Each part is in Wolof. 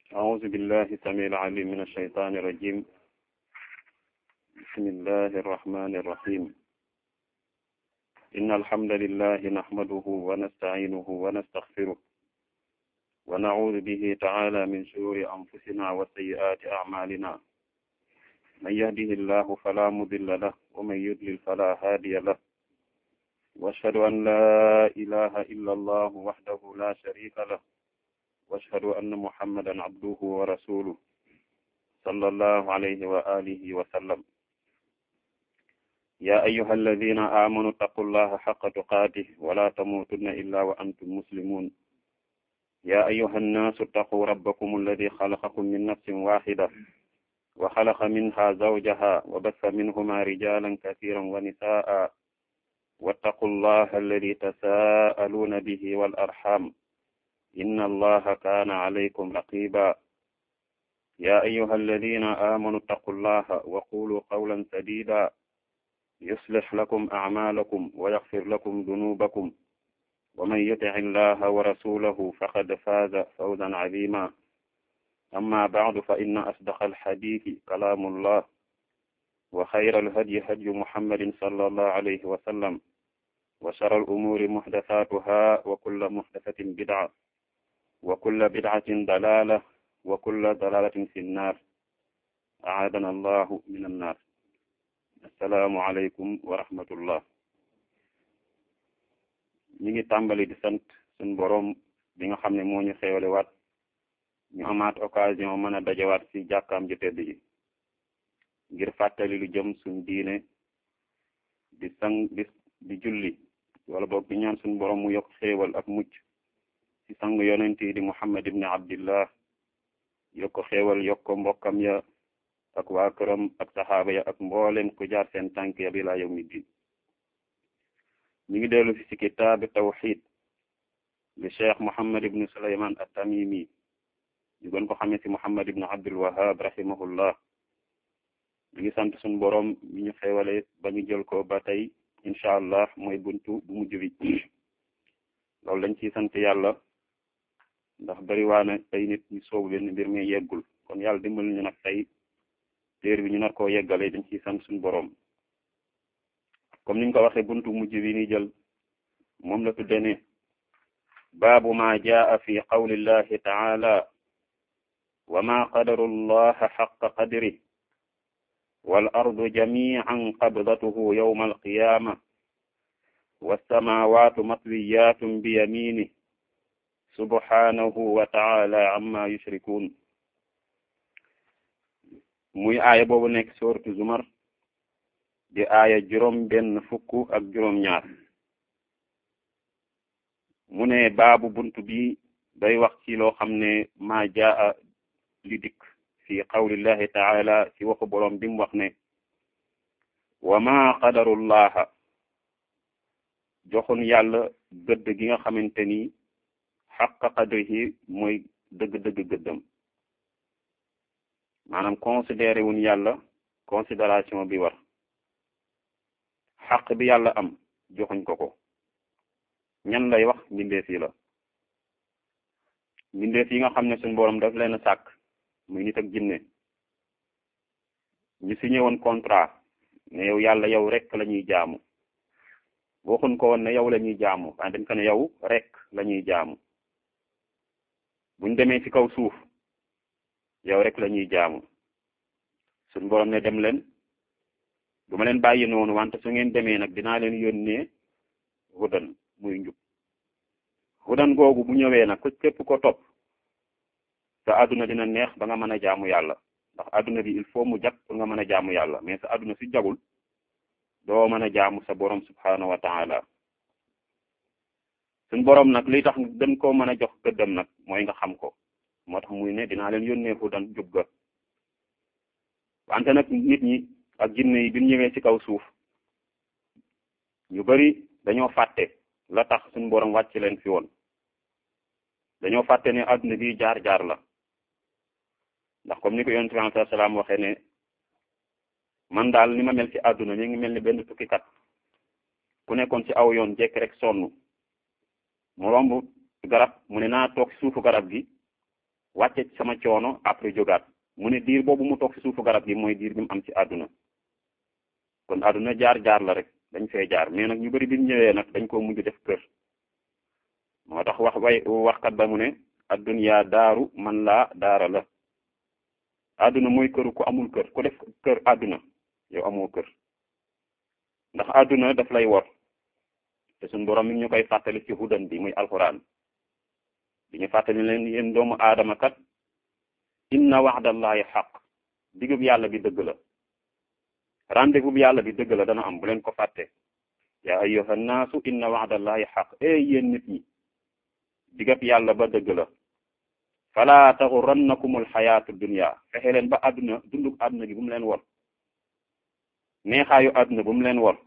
أعوذ بالله السميع العليم من الشيطان الرجيم بسم الله الرحمن الرحيم إن الحمد لله نحمده ونستعينه ونستغفره ونعوذ به تعالى من شرور أنفسنا وسيئات أعمالنا من يهده الله فلا مضل له ومن يضلل فلا هادي له واشهد أن لا إله إلا الله وحده لا شريك له واشهد أن محمدا عبده ورسوله صلى الله عليه وآله وسلم يا أيها الذين آمنوا اتقوا الله حق تقاته ولا تموتن إلا وأنتم مسلمون يا أيها الناس اتقوا ربكم الذي خلقكم من نفس واحدة وخلق منها زوجها وبث منهما رجالا كثيرا ونساء واتقوا الله الذي تساءلون به والأرحام إن الله كان عليكم رقيبا يا أيها الذين آمنوا اتقوا الله وقولوا قولا سديدا يصلح لكم أعمالكم ويغفر لكم ذنوبكم ومن يطع الله ورسوله فقد فاز فوزا عظيما أما بعد فإن أصدق الحديث كلام الله وخير الهدي هدي محمد صلى الله عليه وسلم وشر الأمور محدثاتها وكل محدثة بدعة وكل بدعة ضلالة وكل ضلالة في النار أعاذنا الله من النار السلام عليكم ورحمة الله ñi ngi tàmbali di sant suñ boroom bi nga xam ne moo ñu xéewale waat ñu amaat occasion mën a dajawaat ci jàkkaam ju tedd ji ngir fàttali lu jëm suñ diine di sang di di julli wala boog di ñaan suñ boroom mu yokk xéewal ak mucc ci sang yonent yi di muhammad ibni abdillah yokk ko xéewal yokk ko mbokkam ya ak waa këram ak saxaaba ya ak mboolem ku jaar seen tànk ya bi laa yawmi din ñu ngi dellu fi ci kitaabi tawxid li cheikh muhammad ibni suleyman at-tamimi ñu gën ko xamee ci muhammad ibni abdul wahab rahimahullah ñu ngi sant suñu boroom mi ñu xéewale ba ñu jël ko ba tey incha allah mooy buntu bu mujj bi loolu lañ ciy sant yàlla ndax bari waane ay nit ñu soobu leen mbir mi yeggul kon yàlla dimbali ñu nag tey téer bi ñu nar koo yeggale dañ ciy sant suñu boroom comme niñ ko waxee buntu mujj bi ni jël moom la tudde ne baabu ma jaa fi qawlillahi taala wa ma qadaru llaha xaqa qadri wal ardu jamian qabdatuhu yawma alqiyama wassamawatu matwiyatun bi yamini subhanahu wa taala amma yushrikun muy aaya boobu nekk sooratu zumar di aaya juróom benn fukk ak juróom ñaar mu ne baabu buntu bi day wax ci loo xam ne ma jaa li dikk fi qawlillahi taala ci waxu boroom bi mu wax ne wa ma qadarullaha joxun yàlla gëdd gi nga xamante ni xaqa qadrihi mooy dëgg-dëgg gëddam maanaam considéré wuñ yàlla considération bi war xaq bi yàlla am joxuñ ko ko ñan lay wax mbindeef yi la mbindeef yi nga xam ne suñ boroom daf leen a sàkk muy nit ak jinne ñu signé woon contrat ne yow yàlla yow rek la ñuy jaamu waxuñ ko woon ne yow la ñuy jaamu waaye dañ ko ne yow rek la ñuy jaamu buñ demee ci kaw suuf yow rek la ñuy jaamu suñ boroom ne dem leen du ma leen bàyyi noonu wante su ngeen demee nag dinaa leen yónnee hudan muy njub hudan googu bu ñëwee nag ko képp ko topp sa adduna dina neex ba nga mën a jaamu yàlla ndax adduna bi il faut mu jag pour nga mën a jaamu yàlla mais sa adduna si jagul doo mën a jaamu sa borom subhanahu wa taala suñ borom nag li tax gën koo mën a jox gëddam nag mooy nga xam ko moo tax muy ne dinaa leen yónnee hudan jub ga wante nag nit ñi ak jinne yi bi ñu ñëwee ci kaw suuf ñu bari dañoo fàtte la tax suñu borom wàcc leen fi woon dañoo fàtte ne adduna bi jaar-jaar la ndax comme ni ko yonent bi alayhi salaam waxee ne man daal ni ma mel ci adduna mi ngi mel ni benn tukkikat ku nekkoon ci aw yoon jekk rek sonn mu romb garab mu ne naa toog suufu garab gi wàcce ci sama coono après jógaat mu ne diir boobu mu toog ci suufu garab gi mooy diir bi mu am ci àdduna kon àdduna jaar-jaar la rek dañ fee jaar mais nag ñu bari bi ñu ñëwee nag dañ koo mujj def kër moo tax wax way waxkat ba mu ne adduniya daaru man laa daara la àdduna mooy këru ku amul kër ku def kër àdduna yow amoo kër ndax àdduna daf lay wor te suñ borom mi ñu koy fàttali ci hudan bi muy alquran di ñu fàttali leen yéen doomu aadama kat inna waxdallahi xaq digub yàlla bi dëgg la rendez-vous bi yàlla bi dëgg la dana am bu leen ko fàtte yaa ayyuha nnaasu inna waxdallahi xaq e yéen nit ñi digab yàlla ba dëgg la fala taxurannakumul xayaatu dunya fexe leen ba àdduna dunduk àdduna gi bu mu leen wor neexaayu àdduna bu mu leen wor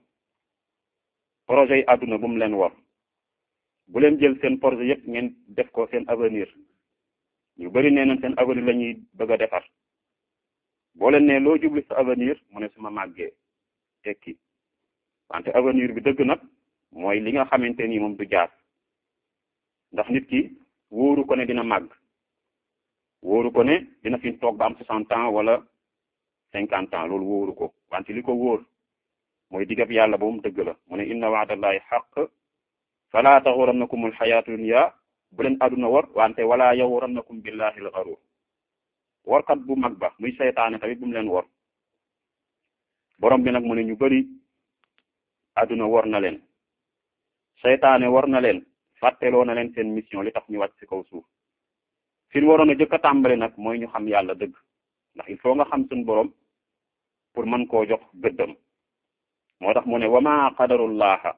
projet yi àdduna bu mu leen wor bu leen jël seen projet yëpp ngeen def ko seen avenir ñu bari nee nañ seen avenir la ñuy bëgg a defar boo leen ne loo jubli sa avenir mu ne suma màggee tekki wante avenir bi dëgg nag mooy li nga xamante ni moom du jaar ndax nit ki wóoru ko ne dina màgg wóoru ko ne dina fi toog ba am soixante ans wala cinquante ans loolu wóoru ko wante li ko wóor mooy digab yàlla ba mu dëgg la mu ne inna wa'dallahi haqq fala taxurannakum alxayaatu dunya bu leen àdduna war wante wala yaxurannakum billahi alxarur warkat bu mag ba muy seytaane tamit bu mu leen wor borom bi nag mu ne ñu bari àdduna war na leen seytaane war na leen fàtteloo na leen seen mission li tax ñu wàcc ci kaw suuf fi ñu waroon a jëkk a tàmbali nag mooy ñu xam yàlla dëgg ndax il faut nga xam suñu borom pour mën koo jox gëddam moo tax mu ne wama qadarullaha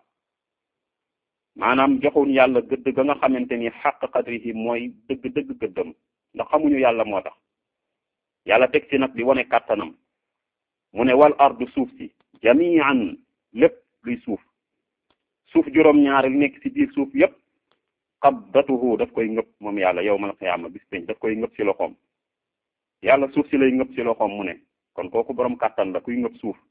maanaam joxuñ yàlla gëdd ga nga xamante ni xaq qadrihi mooy dëgg dëgg gëddam ndax xamuñu yàlla moo tax yàlla teg ci nag di wane kàttanam mu ne wal ardu suuf si jamian lépp luy suuf suuf juróom-ñaar li nekk ci biir suuf yépp qabdatuhu daf koy ngëpp moom yàlla yawmal qiyaama bis peñ daf koy ngëpp ci loxoom yàlla suuf si lay ngëpp ci loxoom mu ne kon kooku borom kàttan la kuy ngëpp suuf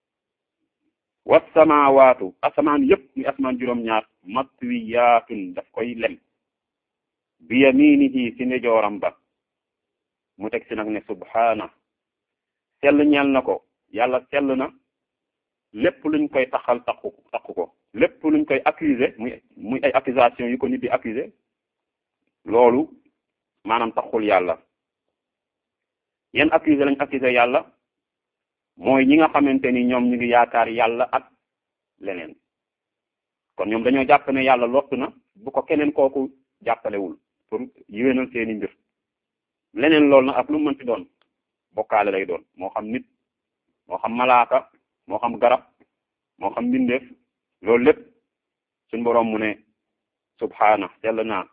wassamaawaatu asamaan yépp muy asamaan juróom-ñaar matwiyaatun daf koy lem bi yaminihi ci ndeyjooram ba mu teg ci nag ne subhaana sell ñeel na ko yàlla sell na lépp luñ koy taxal taxu taxu ko lépp luñ koy accuser muy muy ay accusation yu ko nit di accuser loolu maanaam taxul yàlla yan accuser lañ accuser yàlla mooy ñi nga xamante ni ñoom ñu ngi yaakaar yàlla ak leneen kon ñoom dañoo jàpp ne yàlla lott na bu ko keneen kooku jàppalewul pour yéwénal seeni mbir leneen loolu nag ak lu mu mënti doon bokkaale lay doon moo xam nit moo xam malaaka moo xam garab moo xam mbindeef loolu lépp suñ boroom mu ne subhaana sell naa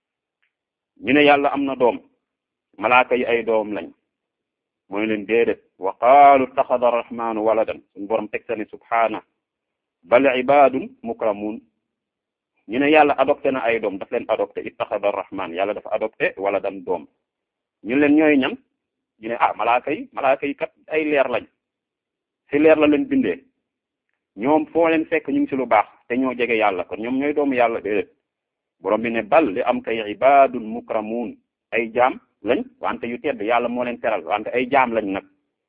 ñu ne yàlla am na doom malaaka yi ay doom lañ mooy leen déedéet wa qaalu taxada arrahmanu waladan suñ boroom teg sa ne subhaana bal ibadun mukramun ñu ne yàlla adopté na ay doom daf leen adopté ittaxada arrahman yàlla dafa adopté waladan doom ñu leen ñooy ñan ñu ne ah malaaka yi malaaka yi kat ay leer lañ ci leer la leen bindee ñoom foo leen fekk ñu ngi ci lu baax te ñoo jege yàlla kon ñoom ñooy doomu yàlla déedéet borom bi ne bal li am kay ibadun mukramun ay jaam lañ wante yu tedd yàlla moo leen teral wante ay jaam lañ nag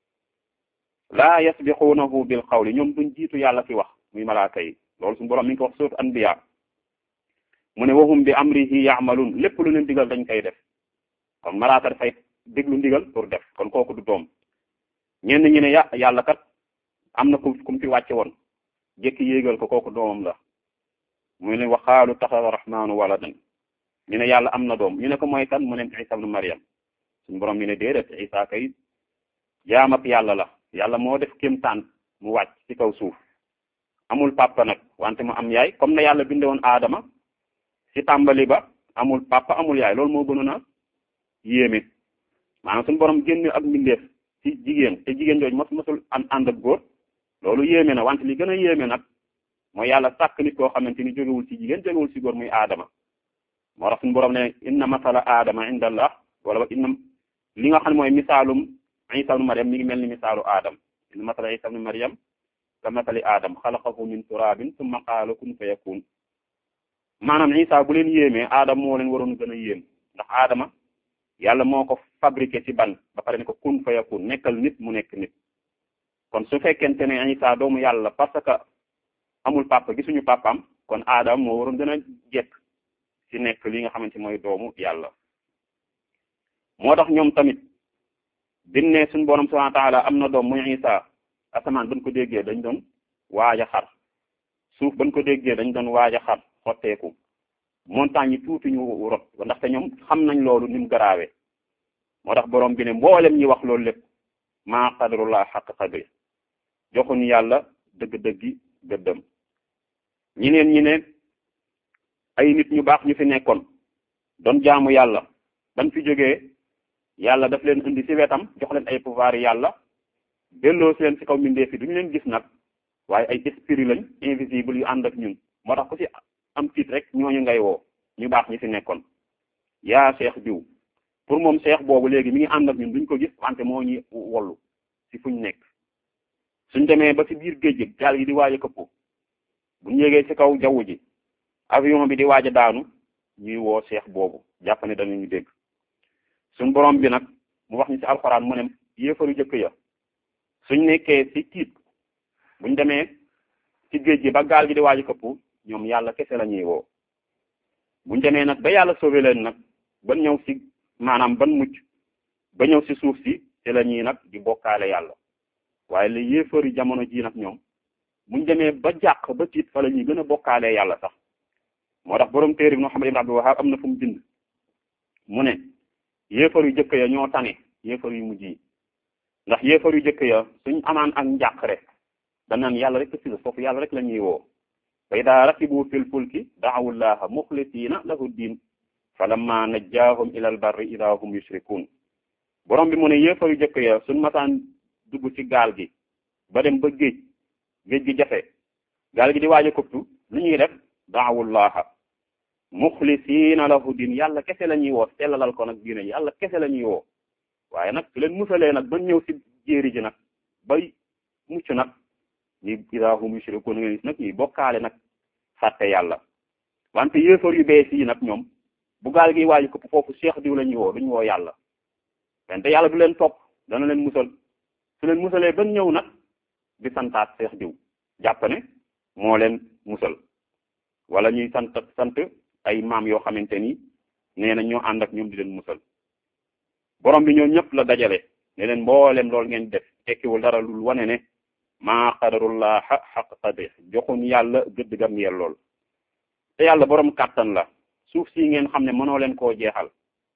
laa yasbiquunahu bil qawli ñoom duñ jiitu yàlla fi wax muy malaaka yi loolu suñu borom mi ngi ko wax surat anbiya mu ne wahum bi amrihi ya'malun lépp lu leen digal dañ koy def kon malaaka dafay déglu ndigal pour def kon kooku du doom ñenn ñi ne ya yàlla kat am na ku kum fi wàcce woon jékki yéegal ko kooku doomam la mu ne waxaalu taxada rahmaanu waladan ñu ne yàlla am na doom ñu ne ko mooy kan mu ne Isa ibnu Maryam suñu borom ñu ne déedéet Isa kay jaam ak yàlla la yàlla moo def kéemtaan mu wàcc ci kaw suuf amul papa nag wante mu am yaay comme na yàlla binde woon aadama ci tàmbali ba amul papa amul yaay loolu moo gënoon a yéeme maanaam suñu borom génn ak mbindeef ci jigéen te jigéen jooju mos mosul an ànd ak góor loolu yéeme na wante li gën a yéeme nag mooy yàlla sàkk nit koo xamante ni jógewul ci jigéen jógewul ci góor muy aadama moo tax suñu borom ne inna masala aadama inda allah wala inna li nga xam ne mooy misaalum isa ibnu mariam mi ngi mel ni misaalu aadam inna masala isa ibnu mariam ka masali aadam xalaqahu min turabin summa qaala kun fa yakun maanaam isa bu leen yéemee aadama moo leen waroon gën a yéem ndax aadama yàlla moo ko fabriqué ci ban ba pare ne ko kun fa yakun nekkal nit mu nekk nit kon su fekkente ne Isa doomu yàlla parce que amul papa gisuñu papaam kon aadam moo waroon gën a jekk ci nekk li nga xamante mooy doomu yàlla moo tax ñoom tamit biñ ne suñu borom subhanahu wa ta'ala am na doom muy Isa asamaan bañ ko déggee dañ doon waaj a xar suuf bañ ko déggee dañ doon waaj a xar xotteeku montagne yi tuuti ñu rot ndaxte ñoom xam nañ loolu ni mu garaawee moo tax borom bi ne mboolem ñi wax loolu lépp maa qadarullah xaq qadri joxuñu yàlla dëgg-dëggi gëddëm ñeneen ñi ne ay nit ñu baax ñu fi nekkoon doon jaamu yàlla ban fi jógee yàlla daf leen indi ci wetam jox leen ay pouvoir yàlla delloo si leen ci kaw mbindeef yi duñu leen gis nag waaye ay esprit lañ invisible yu ànd ak ñun moo tax ku ci am tiit rek ñooñu ngay woo ñu baax ñi fi nekkoon yaa seex diw pour moom seex boobu léegi mi ngi ànd ak ñun duñ ko gis wante moo ñuy wollu ci fuñ nekk suñ demee ba ci biir géej gi gaal gi di waaj a këppu buñ yégee ci kaw jaww ji avion bi di waaj a daanu ñuy woo seex boobu jàpp ne danañu dégg suñ borom bi nag mu wax ñu ci alxuraan mu ne yéefaru jëkk ya suñ nekkee ci tiit buñ demee ci géej gi ba gaal gi di waaj a këppu ñoom yàlla kese la ñuy woo buñ demee nag ba yàlla sauvé leen nag ban ñëw ci maanaam ban mucc ba ñëw ci suuf si ci la ñuy nag di bokkaale yàlla waaye li yéefari jamono ji nag ñoom buñ demee ba jàq ba tiit fa la ñuy gën a bokkaalee yàlla sax moo tax borom téere bi Muhammad ibn Abdul Wahhab am na fu mu bind mu ne yéefar yu jëkk ya ñoo tane yéefar yu mujj yi ndax yéefar yu jëkk ya suñ amaan ak njàq rek danaan yàlla rek ci foofu yàlla rek la ñuy woo fa idaa rakibu fil fulki da'awu llaha muxlisiina lahu diin falamma najjaahum ilal barri idaa hum yushrikuun borom bi mu ne yéefar yu jëkk ya suñ masaan dugg ci gaal gi ba dem ba géej géej gi jafe gaal gi di waaj a këptu lu ñuy def da'awu llaha muxlisiina lahu diin yàlla kese la ñuy woo sellalal ko nag diine yàlla kese la ñuy woo waaye nag su leen musalee nag ba ñëw ci jéeri ji nag bay mucc nag ñi idaa hum yushrikuun nga gis nag ñuy bokkaale nag fàtte yàlla wante yéefar yu bees yi nag ñoom bu gaal gi waaju ko foofu cheikh diw la ñuy woo duñu woo yàlla wante yàlla du leen topp dana leen musal su leen musalee ba ñëw nag di santaat cheikh diw jàpp ne moo leen musal wala ñuy sant sant ay maam yoo xamante ni nee na ñoo ànd ak ñoom di leen musal borom bi ñoo ñëpp la dajale ne leen mboolem loolu ngeen def tekkiwul dara lul wane ne maa qadarullah xaq qadri joxuñ yàlla gëdd gam yel lool te yàlla borom kàttan la suuf si ngeen xam ne mënoo leen koo jeexal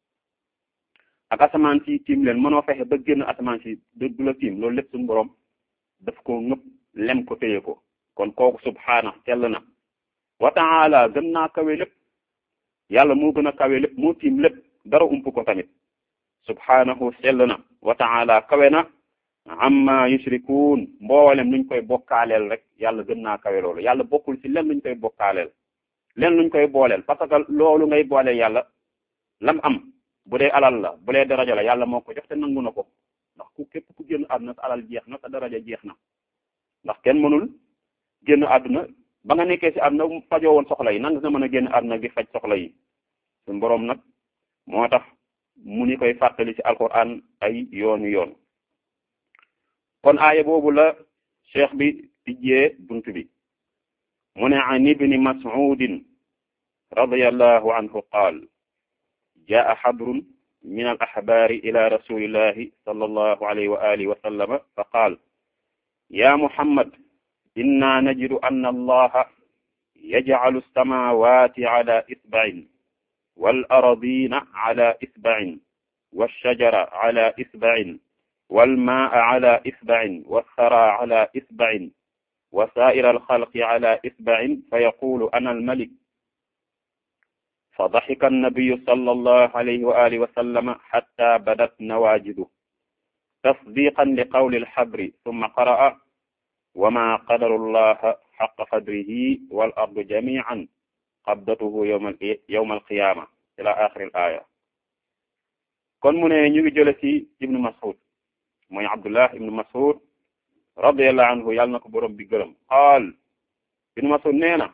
ak asamaan si tiim leen mënoo fexe ba génn asamaan si du la tiim loolu lépp suñu borom daf ko ngëpp lem ko téye ko kon kooku subhaana tell na wa taala gën naa kawe lépp yàlla moo gën a kawe lépp moo tiim lépp dara ump ko tamit subhaanahu sell na wa taala kawe na amma yushrikuun mboolem luñ koy bokkaaleel rek yàlla gën naa kawe loolu yàlla bokkul ci len luñ koy bokkaaleel len luñ koy booleel parce que loolu ngay booleel yàlla lam am bu dee alal la bu dee daraja la yàlla moo ko jox te nangu na ko ndax ku képp ku génn àdduna sa alal jeex na sa daraja jeex na ndax kenn mënul génn àdduna ba nga nekkee ci àdduna fajoo woon soxla yi nan nga mën a génn àdduna gi faj soxla yi suñu boroom nag moo tax mu ni koy fàttali ci alquran ay yoonu yoon kon aaya boobu la cheikh bi tijjee bunt bi mu ne an ibni mas'udin radiyallahu anhu qaal jaa xabrun min al axbaari ila rasulillahi sallallahu alayhi wa alihi wa sallama fa qaal ya muhammad inna najidu anna allaha yajcalu alsamawati ala isbacin wal aradina ala isbacin walshajara ala isbacin والماء على إصبع والثرى على إصبع وسائر الخلق على إصبع فيقول أنا الملك فضحك النبي صلى الله عليه وآله وسلم حتى بدت نواجذه تصديقا لقول الحبر ثم قرأ وما قدر الله حق قدره والأرض جميعا قبضته يوم يوم القيامة إلى آخر الآية kon mu ne ñu ngi jële ci Ibnu Mas'ud mooy Abdullah ibnu Mas'ud radiyallahu anhu yàlla na ko borom bi gërëm qaal ibnu Mas'ud nee na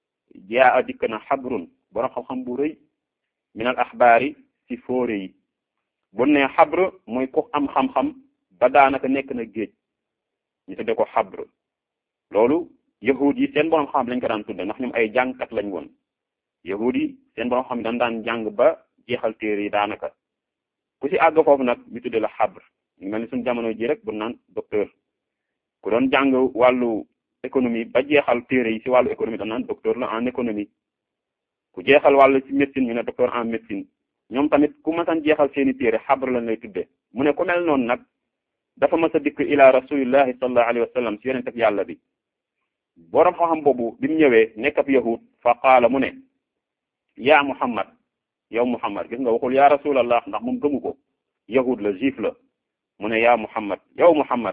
jaa a dikk na xabrun borom xam-xam bu rëy min al axbaari ci fóore yi bu ne xabr mooy ku am xam-xam ba daanaka nekk na géej ñu tudde ko xabr loolu yahud yi seen borom xam lañ ko daan tudde ndax ñoom ay jàngkat lañ woon yahud yi seen borom xam dañ daan jàng ba jeexal téere yi daanaka ku ci àgg foofu nag ñu tudde la xabr ñu mel ni suñu jamono ji rek bu naan docteur ku doon jàng wàllu économie ba jeexal téere yi ci wàllu économie dañ naan docteur la en économie ku jeexal wàllu ci médecine ñu ne docteur en médecine ñoom tamit ku mësan jeexal seeni téere xabr lañ lay tudde mu ne ku mel noonu nag dafa mas a dikk ila rasulillahi sallallahu alayhi wa sallam ci yonent ak yàlla bi boroom xam-xam boobu bi mu ñëwee nekk ab yahud fa qaala mu ne yaa muhammad yow muhammad gis nga waxul yaa rasulallah ndax moom gëmu ko yahud la juif la mu ne yaa muhammad yow muhammad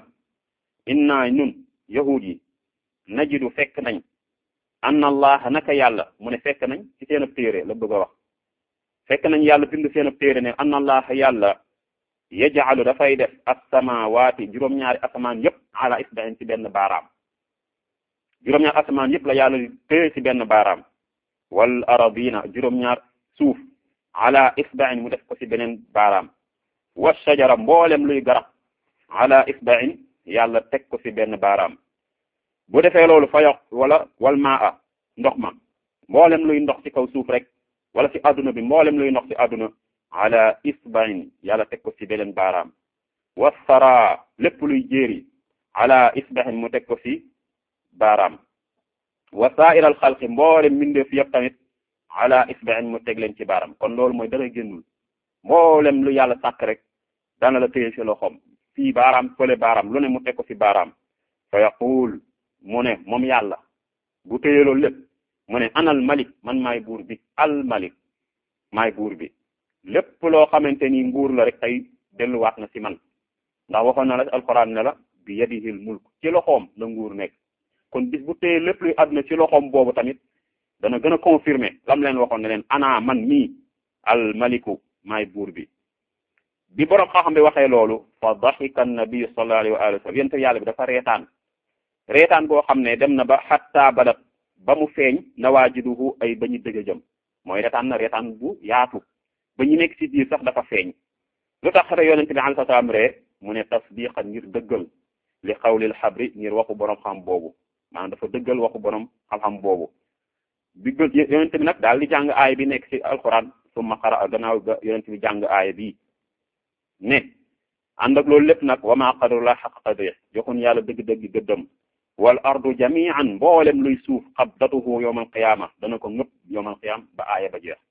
inna ñun yahud yi najidu fekk nañ anna allah naka yàlla mu ne fekk nañ ci seen ab téere la bëgg a wax fekk nañ yàlla bind seen ab téere ne anna allah yàlla yaj'alu dafay def as-samaawaati juróom-ñaari asamaan yépp ala isba'in ci benn baaraam juróom-ñaar asamaan yépp la yàlla di téye ci benn baaraam wal aradina juróom-ñaar suuf ala isba'in mu def ko ci beneen baaraam wa shajara mboolem luy garab ala isba'in yàlla teg ko ci benn baaraam bu defee loolu fa yoq wala wal maa ndox ma mboolem luy ndox ci kaw suuf rek wala ci adduna bi mboolem luy ndox ci adduna ala isba'in yàlla teg ko ci beneen baaraam wa sara lépp luy jéeri ala isba'in mu teg ko ci baaraam wa sa'iral xalqi mboolem mbindeef yëpp tamit ala isba'in mu teg leen ci baaraam kon loolu mooy dara génnul mboolem lu yàlla sàkk rek dana la téye ci loxoom fii baaraam fële baaraam lu ne mu teg ko ci baaraam fa yaqul mu ne moom yàlla bu téye loolu lépp mu ne anal malik man maay buur bi al malik maay buur bi lépp loo xamante ni nguur la rek tey delluwaat na ci man ndax waxoon na la alquran ne la bi yadihil mulk ci loxoom la nguur nekk kon bis bu téye lépp luy àdduna ci loxoom boobu tamit dana gën a confirmer lam leen waxoon ne leen ana man mii al maliku maay buur bi bi borom xam-xam bi waxee loolu fa daxika nabiyu sallallahu alayhi wa alihi wa sallam yente yàlla bi dafa reetaan reetaan boo xam ne dem na ba xatta badat ba mu feeñ nawaajiduhu ay ba ñu dëgg jëm mooy reetaan na reetaan bu yaatu ba ñu nekk ci biir sax dafa feeñ lu tax re yonente bi alayhi salaam ree mu ne tasdiqan ngir dëggal li xawlil xabri ngir waxu borom xam boobu maanaam dafa dëggal waxu borom xam-xam boobu bi yonente bi nag daal di jàng aaya bi nekk ci alquran summa qara gannaaw ga yonente bi jàng aaya bi ne ànd ak loolu lépp nag wa ma qadarullah xaq qadri joxun yàlla dëgg-dëgg gëddëm wal ardu jami'an mboolem luy suuf qabdatuhu yawmal qiyaama dana ko ngëpp yawmal qiyaama ba aaya ba jeex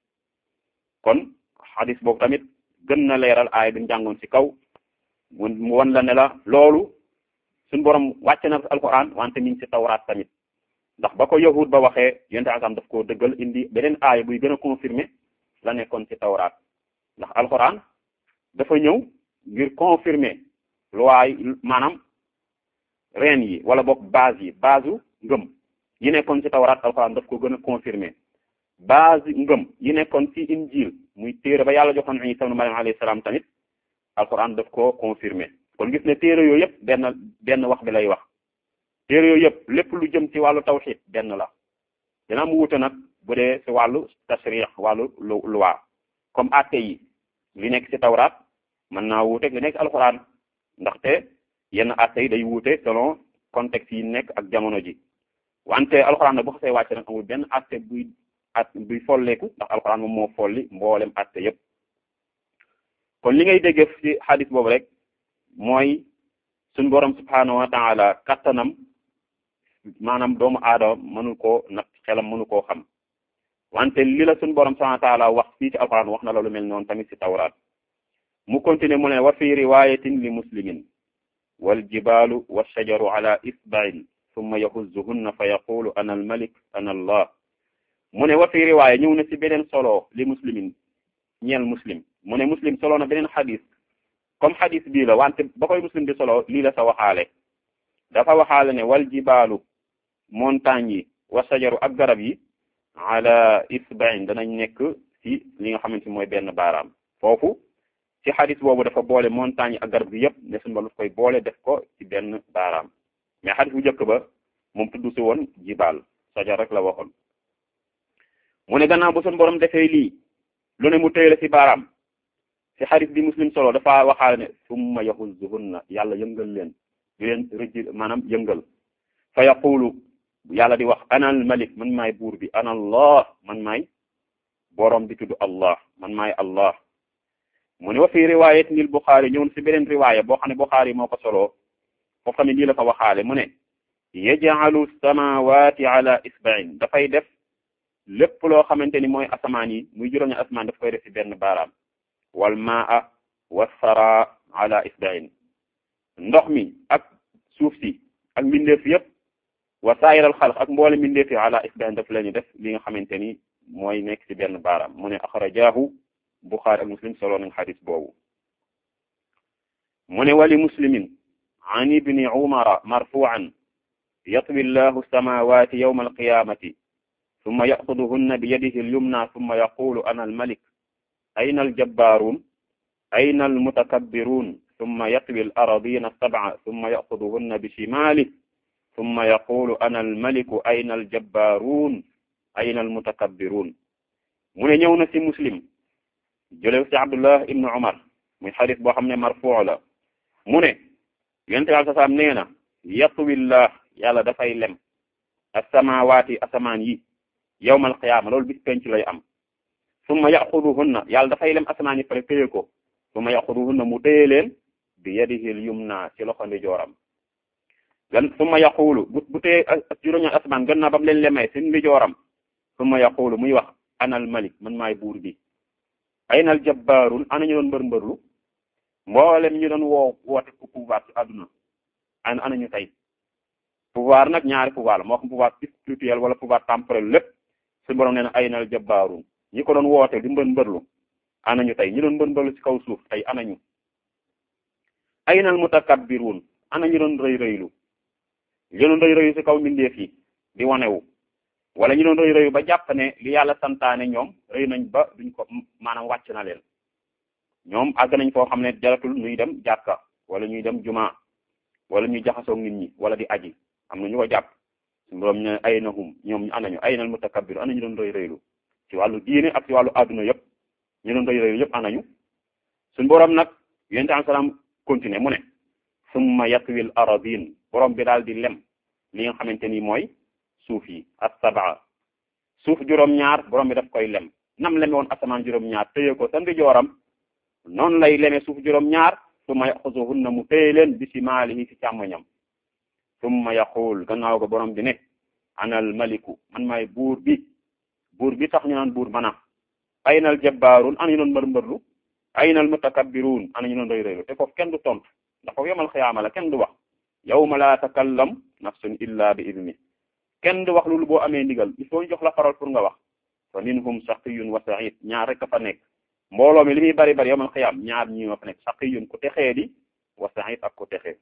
kon xadis boobu tamit gën na leeral aaya bi njàngoon ci kaw mu wan la ne la loolu suñ borom wàcce na alquran wante mi ngi ci tawraat tamit ndax ba ko yahud ba waxee yonte asam daf koo dëggal indi beneen aaya buy gën a confirmer la nekkoon ci tawraat ndax alquran dafa ñëw ngir confirmer loi maanaam reen yi wala boog base yi base u ngëm yi nekkoon ci tawraat alquran daf ko gën a confirmer base ngëm yi nekkoon ci injil muy téere ba yàlla joxoon Isa ibn Maryam alayhi salaam tamit alquran daf ko confirmer kon gis ne téere yooyu yëpp benn benn wax bi lay wax téere yooyu yëpp lépp lu jëm ci wàllu tawhid benn la dina mu wute nag bu dee ci wàllu tasrix wàllu loi comme atte yi li nekk ci tawraat mën naa wuuteeg li nekk alquran ndaxte yenn atte yi day wuute selon contexte yi nekk ak jamono ji wante alquran nag bu xasee wàcce nag amul benn atte buy at buy folleeku ndax alquran moom moo folli mboolem atte yépp kon li ngay dégg ci xadis boobu rek mooy suñ borom subhanahu wa taala kattanam maanaam doomu aadama mënu koo nag xelam mënu koo xam wante li la suñ borom subhanahu wa taala wax fii ci alquran wax na la lu mel noonu tamit ci tawraat mu continuer mu ne wa fi riwayatin li muslimin wal jibalu wa shajaru ala isba'in thumma yahuzzuhunna fa yaqulu ana al malik ana allah mu ne wa fi riwaaya ñëw na ci beneen solo li muslimin ñeel muslim mu ne muslim solo na beneen xadis comme xadis bii la wante ba koy muslim di solo lii la sa waxaale dafa waxaale ne wal jibaalu montagne yi wa sajaru ak garab yi ala isba'in danañ nekk ci li nga xamante mooy benn baaraam foofu ci xadis boobu dafa boole montagne yi ak garab gi yëpp ne suñu ba koy boole def ko ci benn baaraam mais xadis bu njëkk ba moom tudd si woon jibaal sajar rek la waxoon mu ne gannaaw bu suñu borom defee lii lu ne mu téye la ci baaraam si xarit bi muslim solo dafa waxaale ne summa yaxuzuhunna yàlla yëngal leen di leen rëjj maanaam yëngal fa yaqulu yàlla di wax ana al malik man maay buur bi ana allah man maay borom bi tudd allah man maay allah mu ne wa fi riwayat nil buxaari ñëw si beneen riwaaya boo xam ne buxaari moo ko soloo foofu tamit lii la fa waxaale mu ne yaj'alu samawati ala isba'in dafay def lépp loo xamante ni mooy asamaan yi muy juróom-ñaari asamaan daf koy def ci benn baaraam wal maa wasara ala isba'in ndox mi ak suuf si ak mbindeef yëpp wa saayiral xalq ak mboole mbindeef yi ala isba'in daf lañu def li nga xamante ni mooy nekk ci benn baaraam mu ne axrajahu buxaari ak muslim solo nañ xadis boobu mu ne wali muslimin an ibni umara marfu'an yatwi llahu samawati yawma alqiyamati summa yaxuduhunna bi yadihi alyumna summa yaqulu ana almalik ayna aljabbarun ayna almutakabbirun summa yatwi alardina sab'a summa yaxuduhunna bi shimalihi summa yaqulu ana almaliku ayna aljabbarun ayna almutakabbirun mu ne ñëw na ci muslim jëlew ci abdullah ibnu umar muy xadis boo xam ne marfuu la mu ne yonente bi alai salaam nee na yatwillah yàlla dafay lem asamawaati asamaan yi yawmal qiyaama loolu bis penc lay am summa yaxuduhunna yàlla dafay lem asamaan yi pare téye ko summa yaxuduhunna mu téye leen bi yadihi al yumna ci loxo ndijooram gan summa yaqulu bu bu téye juróom-ñaar asamaan gën naa ba mu leen lemee seen ndijooram summa yaqulu muy wax ana al malik man maay buur bi ayna al jabbaarun ana ñu doon mbër mbërlu mboolem ñu doon woo woote ku pouvoir ci àdduna ana ana ñu tey pouvoir nag ñaari pouvoir la moo xam pouvoir spirituel wala pouvoir temporel lépp su borom nee na ayna al jabbaarun ñi ko doon woote di mbër mbërlu ana ñu tey ñi doon mbër mbërlu ci kaw suuf tey ana ñu ayna al mutakabbirun ana ñu doon rëy rëylu ñu doon rëy rëyu ci kaw mbindeef yi di wanewu wala ñu doon rëy rëyu ba jàpp ne li yàlla santaane ñoom rëy nañ ba duñ ko maanaam wàcc na leen ñoom àgg nañ foo xam ne jaratul ñuy dem jàkka wala ñuy dem juma wala ñuy jaxasoo nit ñi wala di aji am na ñu ko jàpp suñu borom ne ay na hum ñoom ñu anañu ay nal mutakabbir ana ñu doon rëy rëylu ci wàllu diine ak ci wàllu adduna yëpp ñu doon rëy rëylu yëpp anañu suñu borom nag yonent am salaam continuer mu ne summa yatwil aradin borom bi daal di lem li nga xamante ni mooy suuf yi as-sab'a suuf juróom-ñaar borom bi daf koy lem nam leme woon asamaan juróom-ñaar téye ko sa ndijooram noonu lay leme suuf juróom-ñaar summa yaxuzuhunna mu téye leen bi shimaalihi ci càmmoñam summa yaqul gannaaw ko borom bi ne anal maliku man maay buur bi buur bi tax ñu naan buur mana aynal jabbaarun ana ñu doon mbër mbërlu aynal mutakabbirun ana ñu doon rëy rëylu te foofu kenn du tontu ndax foofu yomal xiyaama la kenn du wax yawma la takallam nafsun illa bi idni kenn du wax loolu boo amee ndigal il faut ñu jox la parole pour nga wax fa minhum shaqiyun wa sa'id ñaar rek a fa nekk mbooloo mi li muy bari bari yawmal xiyaam ñaar ñi ma fa nekk shaqiyun ku texee di wa sa'id ak ku texee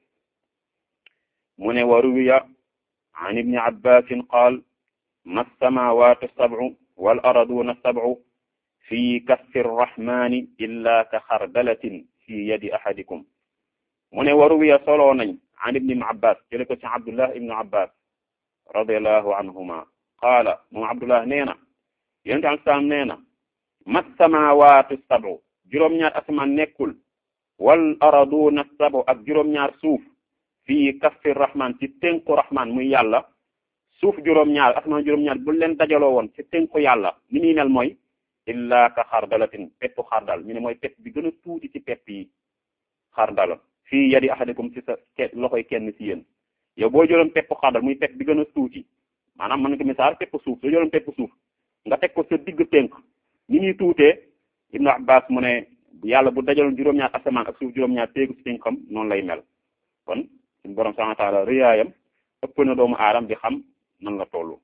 mu ne wa ruwiya an ibni abbasin qaal ma samawatu sab'u wal arduna sab'u fi kaffi rrahmani illa ka xardalatin fi yadi ahadikum mu ne wa ruwiya soloo nañ an ibni abbas jële ko ci abdullah ibnu abbas radiallahu anhuma qaala moom abdullah nee na yonente al salaam nee na ma samawatu sab'u juróom-ñaar asamaan nekkul wal arduna sab'u ak juróom-ñaar suuf fii kaffi rahman ci tënku rahman muy yàlla suuf juróom-ñaar asamaan juróom-ñaar bu leen dajaloo woon ci tënku yàlla ni muy mel mooy illa ka xardalatin peppu xardal ñu ne mooy pepp bi gën a tuuti ci pepp yi xardala fii yadi ahadikum ci sa loxoy kenn ci yéen yow boo jëloon pepp xardal muy pepp bi gën a tuuti maanaam mën nga ko misaal pepp suuf soo jëloon pepp suuf nga teg ko sa digg tënk ni ñuy tuutee ibnu abbas mu ne yàlla bu dajaloon juróom-ñaar asamaan ak suuf juróom-ñaar téegu ci tënkam noonu lay mel kon suñu borom subhanahu wa ta'ala riyaayam ëpp na doomu aadam di xam nan la tollu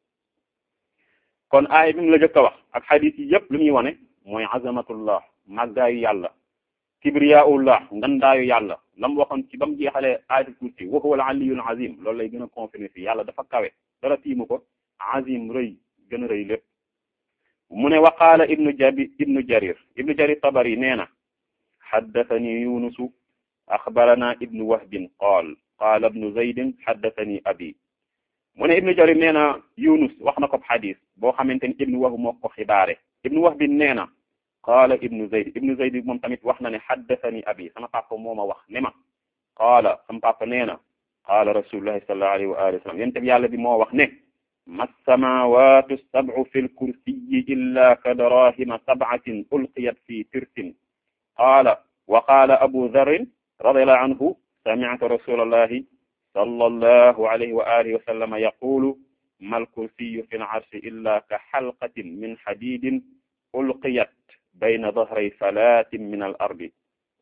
kon aay bi mu la jëkk a wax ak xadiis yi yëpp lu muy wane mooy azamatullah màggaayu yàlla kibriyaullah ngandaayu yàlla lam waxoon ci ba mu jeexalee ayatul kursi wa huwa al-aliyyul azim loolu lay gën a confirmer fii yàlla dafa kawe dara tiimu ko azim rëy gën a rëy lépp mu ne wa qaala ibnu jabi ibnu jarir ibnu jarir tabari nee na xaddathani yunusu axbarana ibnu wahbin qaal qaala ibnu zaydin xaddathani abi mu ne ibnu jarir nee na yunus wax na ko xadis boo xamante ni ibnu wahb moo ko xibaare ibnu wahbin nee na qaala ibnu zayd ibnu zayd moom tamit wax na ne haddathani abi sama papa moo ma wax ne ma qaala sama papa nee na qaala rasulullahi sallallahu alayhi wa alihi wa sallam yéen tam yàlla bi moo wax ne ma samawatu sab'u fi lkursiyi illa ka darahima sab'atin ulqiyat fi tirsin qaala wa qaala abu dharrin radiyallahu anhu sami'tu rasulallahi sallallahu alayhi wa alihi wa sallam yaqulu ma lkursiyu fi larshi illa ka xalqatin min xadidin ulqiyat bayna dahray falatin min al ardi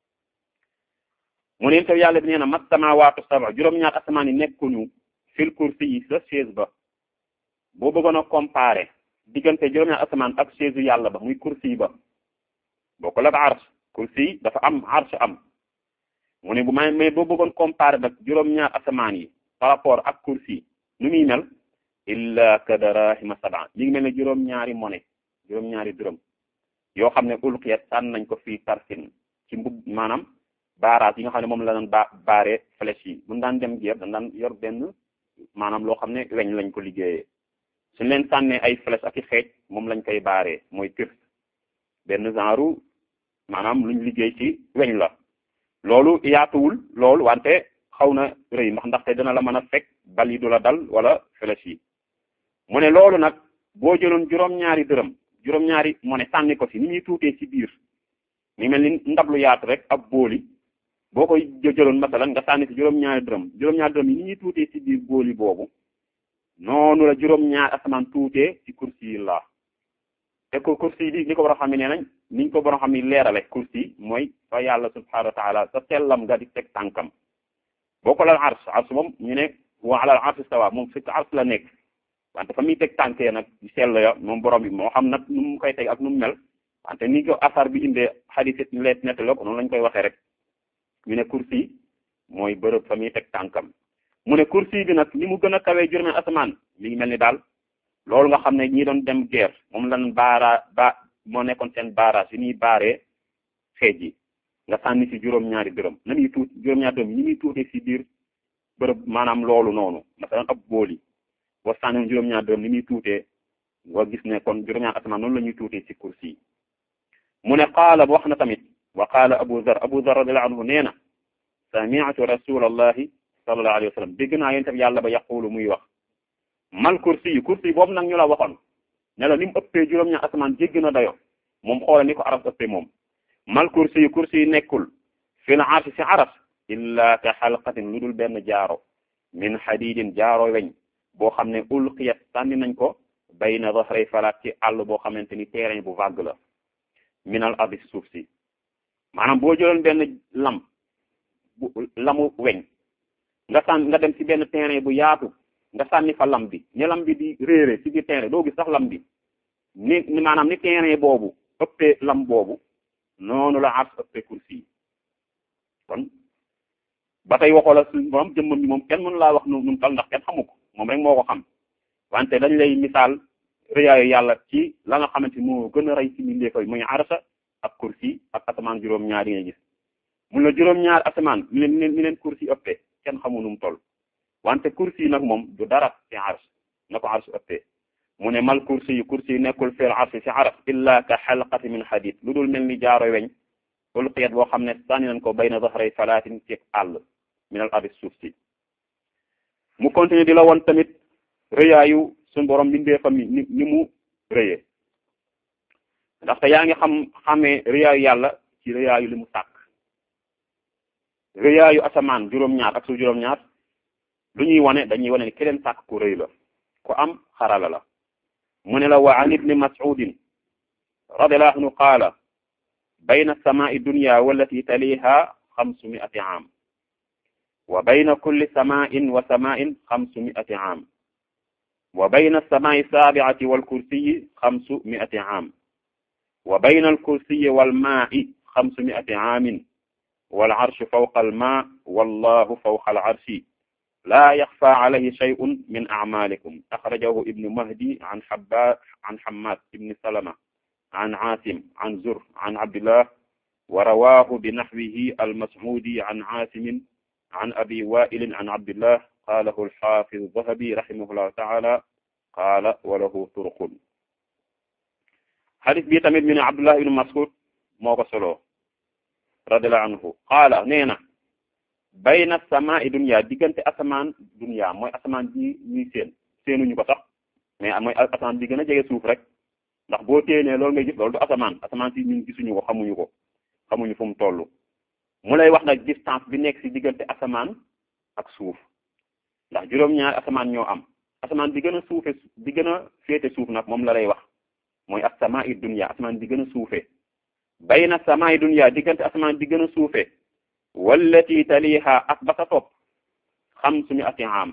mu ne taw yàlla bi nee na ma samawatu sab'a juróom-ñaar asamaan yi nekkuñu fil kursi yi sa chaise ba boo bëggoon a comparer diggante juróom-ñaar asamaan ak chaise yàlla ba muy kursi ba boo ko la arsh kursi dafa am arsh am mu ne bu may mais boo bëggoon comparer nag juróom-ñaar asamaan yi par rapport ak kursi nu muy mel illa ka darahima sab'a mi ngi mel ne juróom-ñaari monnaie juróom-ñaari dërëm yoo xam ne ulqiyat sànn nañ ko fii tarfin ci mbub maanaam baaraas yi nga xam ne moom la daan ba baaree flèche yi mun daan dem guerre dañ daan yor benn maanaam loo xam ne weñ lañ ko liggéeyee suñ leen sànnee ay flèche ak i xeej moom lañ koy baaree mooy tirs benn genre maanaam luñ liggéey ci weñ la loolu yaatuwul loolu wante xaw na rëy ndax ndaxte dina la mën a fekk bal yi du la dal wala flèche yi mu ne loolu nag boo jëloon juróom-ñaari dërëm juróom-ñaari mu ne sànni ko si ni ñuy tuutee ci biir mi mel ni ndab lu yaatu rek ab booli boo koy jëloon masalan nga sànni si juróom-ñaari dërëm juróom-ñaari dërëm yi ni ñuy tuutee ci biir booli boobu noonu la juróom-ñaari asamaan tuutee ci kursi yi la te ko kursi bi ni ko war a xam ne nee nañ niñ ko war a xam ne leerale kursi mooy fa yàlla subhanahu wa taala sa sellam nga di teg tànkam boo ko lal ars ars moom ñu ne wa alal ars stawa moom fi ars la nekk wante fa muy teg tànkee nag sell ya moom borom bi moo xam nag nu mu koy teg ak nu mu mel wante ni ko asar bi indee xadis leet nettalo ko noonu lañ koy waxee rek ñu ne kursi mooy bërëb fa muy teg tànkam mu ne kursi bi nag ni mu gën a kawee juróomi asamaan mi ngi mel ni daal loolu nga xam ne ñi doon dem guerre moom lan baara ba moo nekkoon seen baaraas yi ñuy baaree xeej yi nga sànni si juróom-ñaari dërëm na muy tuut juróom-ñaari dërëm ni muy tuutee si biir bërëb maanaam loolu noonu masalan ab booli boo sànni juróom-ñaari dërëm ni muy tuutee nga gis ne kon juróom-ñaari asamaan noonu la ñuy tuutee si kursi yi mu ne qaala wax na tamit wa qaala abu dhar abu dhar radiyallahu anhu nee na sami'tu rasulallahi sallallahu alayhi wa sallam dégg naa yéen tam yàlla ba yaqulu muy wax mal kursi yi kursi boobu nag ñu la waxoon ne la ni mu ëppee juróom-ñaar asamaan jéggi na dayo moom xoola ni ko aras ëppee moom mal kursi yi kursi yi nekkul fil arshi si aras illa ka xalqatin lu dul benn jaaro min xadidin jaaro weñ boo xam ne ulqiyat sànni nañ ko bayna dhahray falaat ci àll boo xamante ni terrain bu vague la minal ardi suuf si maanaam boo jëloon benn lam bu lamu weñ nga sànn nga dem ci benn terrain bu yaatu nga sànni fa lam bi ni lam bi di réere ci biir terrain doo gis sax lam bi ni ni maanaam ni terrain boobu ëppee lam boobu noonu la ars ëppee kursi yi kon ba tey waxoo la suñ borom jëmmam bi moom kenn mënu laa wax nu nu tal ndax kenn xamu ko moom rek moo ko xam wante dañ lay misaal rëyaayu yàlla ci la nga xamante moo gën a rëy ci mbindeef yi muy arsa ak kursi ak asamaan juróom-ñaar yi nga gis mun la juróom-ñaar asamaan mi leen mi leen kursi ëppee kenn xamu nu mu toll wante kursi yi nag moom du dara ci ars na ko ars ëppee mu ne mal kursi yi kursi yi nekkul fil arsi ci ars illa ka xalqati min xadid lu dul mel ni jaaro weñ ulqiyat boo xam ne sànni nañ ko bayna dahray falaatin ci àll min al ardi suuf si mu continue di la woon tamit rëyaayu suñ borom bindee fa mi ni ni mu rëyee ndaxte yaa ngi xam xamee rëyaayu yàlla ci rëyaayu li mu sàkk rëyaayu asamaan juróom-ñaar ak su juróom-ñaar lu ñuy wane dañuy wane ni ki leen sàkk ku rëy la ku am xarala la mu ne la wa an ibni mas'udin radiyallahu anhu qaala bayna samaa'i dunya wallati taliha xamsu mi'ati aam wa bayna kulli samaa'in wa samaa'in xamsu mi'ati aam wa bayna as-samaa'i as-saabi'ati wal kursiyyi xamsu mi'ati aam wa bayna al-kursiyyi wal maa'i xamsu mi'ati aamin wal arshu fawqa al-maa' wallahu fawqa al-arshi laa yaxfaa alayhi shay'un min a'maalikum axrajahu ibnu mahdi an habba an hammaad ibni salama an aasim an zur an abdillah wa rawaahu bi naxwihi al-mas'uudi an aasimin an abi waa'ilin an abdillah qaalahu al-haafiz Zahabi rahimahullahu ta'ala qaala wa lahu turuqun xadis bi tamit mi ne abdullah ibnu mas'ud moo ko solo radiallahu anhu qaala nee na bayna samaa'i dunya diggante asamaan dunya mooy asamaan bi ñuy seen seenuñu ko sax mais mooy asamaan bi gën a jege suuf rek ndax boo téenee loolu ngay gis loolu du asamaan asamaan si ñun gisuñu ko xamuñu ko xamuñu fu mu toll mu lay wax nag distance bi nekk si diggante asamaan ak suuf ndax juróom-ñaari asamaan ñoo am asamaan bi gën a suufe bi gën a féete suuf nag moom la lay wax mooy as-samaa'i dunya asamaan bi gën a suufe bayna samaa'i dunya diggante asamaan bi gën a suufe wallati taliha ak ba sa topp xam suñu ati am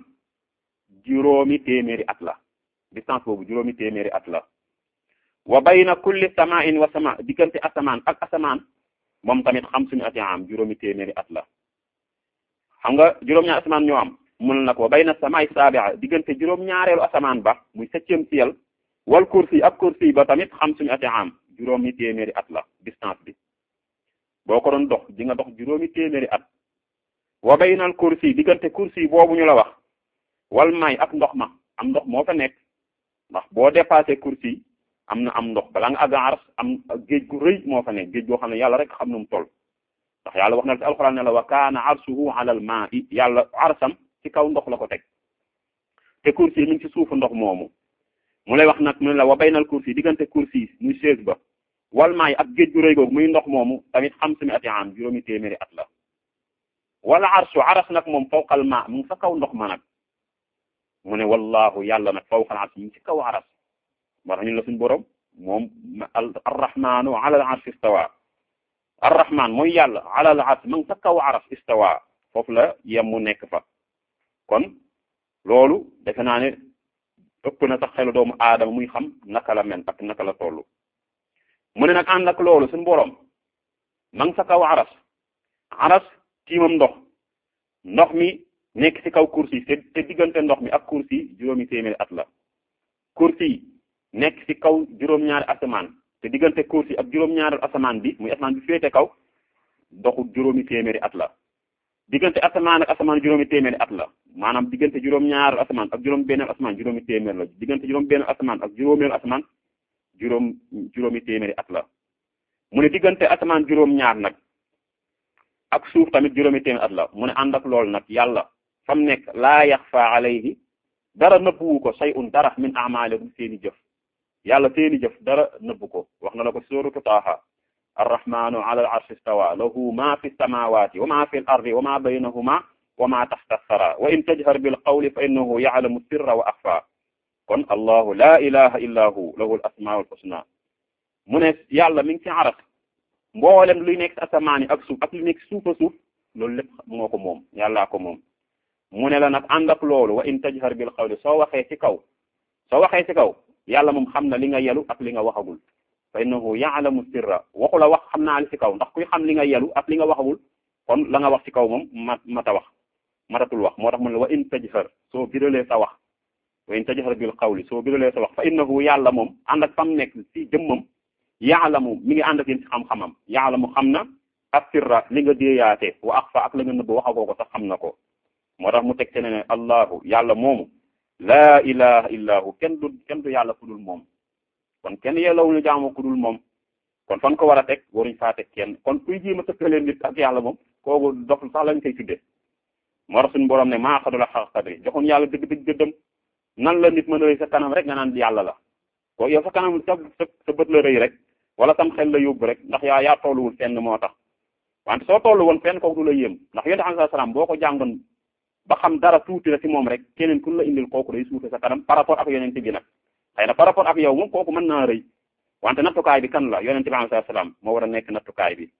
juróomi téeméeri at la distance boobu juróomi téeméeri at la wa bayna kulli samaa'in wa sama diggante asamaan ak asamaan moom tamit xam suñu ati am juróomi téeméeri at la xam nga juróom-ñaari asamaan ñoo am mun na ko bayna samaa'i saabi'a diggante juróom-ñaareelu asamaan ba muy septième ciel wal kursi ak kursi ba tamit xam suñu ati am juróomi téeméeri at la distance bi boo ko doon dox di nga dox juróomi téeméeri at wa baynal kursi diggante kursi boobu ñu la wax wal may ak ndox ma am ndox moo fa nekk ndax boo dépassé kursi am na am ndox balaa nga àgg ars am géej gu rëy moo fa nekk géej goo xam ne yàlla rek xam nu mu toll ndax yàlla wax na ci alxuraan ne la wa kaana arsuhu alal maa'i yàlla arsam ci kaw ndox la ko teg te kursi mi ngi ci suufu ndox moomu mu lay wax nag mu ne la wa baynal kursi diggante kursi muy chaise ba wal maay ak géej gu rëy googu muy ndox moomu tamit xam sumi ati am juróomi téeméeri at la wala arsu aras nag moom fawqal ma mu ngi sa kaw ndox ma nag mu ne wallahu yàlla nag fawqal arsi mu ngi ci kaw aras moo tax ñu la suñu borom moom arrahmanu ala al arsi istawa arrahman mooy yàlla ala al arsi ma ngi sa kaw aras istawa foofu la yem mu nekk fa kon loolu defe naa ne ëpp na sax xelu doomu aadama muy xam naka la mel ak naka la toll mu ne nag ànd ak loolu suñu borom ma ngi sa kaw aras aras tiimam ndox ndox mi nekk ci kaw kursi te te diggante ndox mi ak kursi juróomi téeméeri at la kursi nekk ci kaw juróom-ñaari asamaan te diggante kursi ak juróom-ñaari asamaan bi muy asamaan bi féete kaw doxu juróomi téeméeri at la diggante asamaan ak asamaan juróomi téeméeri at la maanaam diggante juróom-ñaari asamaan ak juróom-benn asamaan juróomi téeméer la diggante juróom-benn asamaan ak juróomeelu asamaan juróom juróomi téeméeri at la mu ne diggante asamaan juróom-ñaar nag ak suuf tamit juróomi téeméeri at la mu ne ànd ak loolu nag yàlla fam nekk laa yaxfa alayhi dara nëbbuwu ko shay'un dara min a'malikum seeni jëf yàlla seeni jëf dara nëbbu ko wax na la ko suuratu Taaha arrahmanu ala al arshi istawa lahu ma fi samawati wa ma fi al ardi wa ma baynahuma wa ma taxta sara wa in tajhar bil qawli fa innahu ya'lamu sirra wa axfa kon allahu la ilaha illa hu lahu al asmaul husna mu ne yàlla mi ngi ci aras mboolem luy nekk asamaan yi ak suuf ak lu nekk suufa suuf loolu lépp moo ko moom yàllaa ko moom mu ne la nag ànd ak loolu wa in tajhar bil qawli soo waxee ci kaw soo waxee ci kaw yàlla moom xam na li nga yelu ak li nga waxagul fa innahu ya'lamu sirra waxu la wax xam naa li ci kaw ndax kuy xam li nga yelu ak li nga waxagul kon la nga wax ci kaw moom mat mata wax matatul wax moo tax mu ne wa in tajhar soo biralee sa wax wa in tajhar bil qawli soo biralee sa wax fa innahu yàlla moom ànd ak fam nekk ci jëmmam ya'lamu mi ngi ànd ak yéen ci xam-xamam ya'lamu xam na as-sirra li nga déeyaate wa axfa ak la nga nëbb waxagoo ko sax xam na ko moo tax mu teg te ne ne allahu yàlla moomu laa ilaha illa hu kenn du kenn du yàlla ku dul moom kon kenn yellawuñu jaamu ku dul moom kon fan ko war a teg waruñ faa teg kenn kon kuy jiima tëkkalee nit ak yàlla moom kooku dof sax lañ koy tudde moo tax suñu borom ne maa xadula xaq qadri joxuñ yàlla dëgg dëgg gëddëm nan la nit mën a rëy sa kanam rek nga naan yàlla la ko yow sa kanam sa sa bët la rëy rek wala sam xel la yóbbu rek ndax yaa yaa tolluwul fenn moo tax wante soo tollu woon fenn kooku du la yéem ndax yonent alayhi salaam boo ko jàngoon ba xam dara tuuti la ci moom rek keneen ku la indil kooku day suufe sa kanam par rapport ak yonent bi nag xëy na par rapport ak yow moom kooku mën naa rëy wante nattukaay bi kan la yonent bi alayhi salaam moo war a nekk nattukaay bi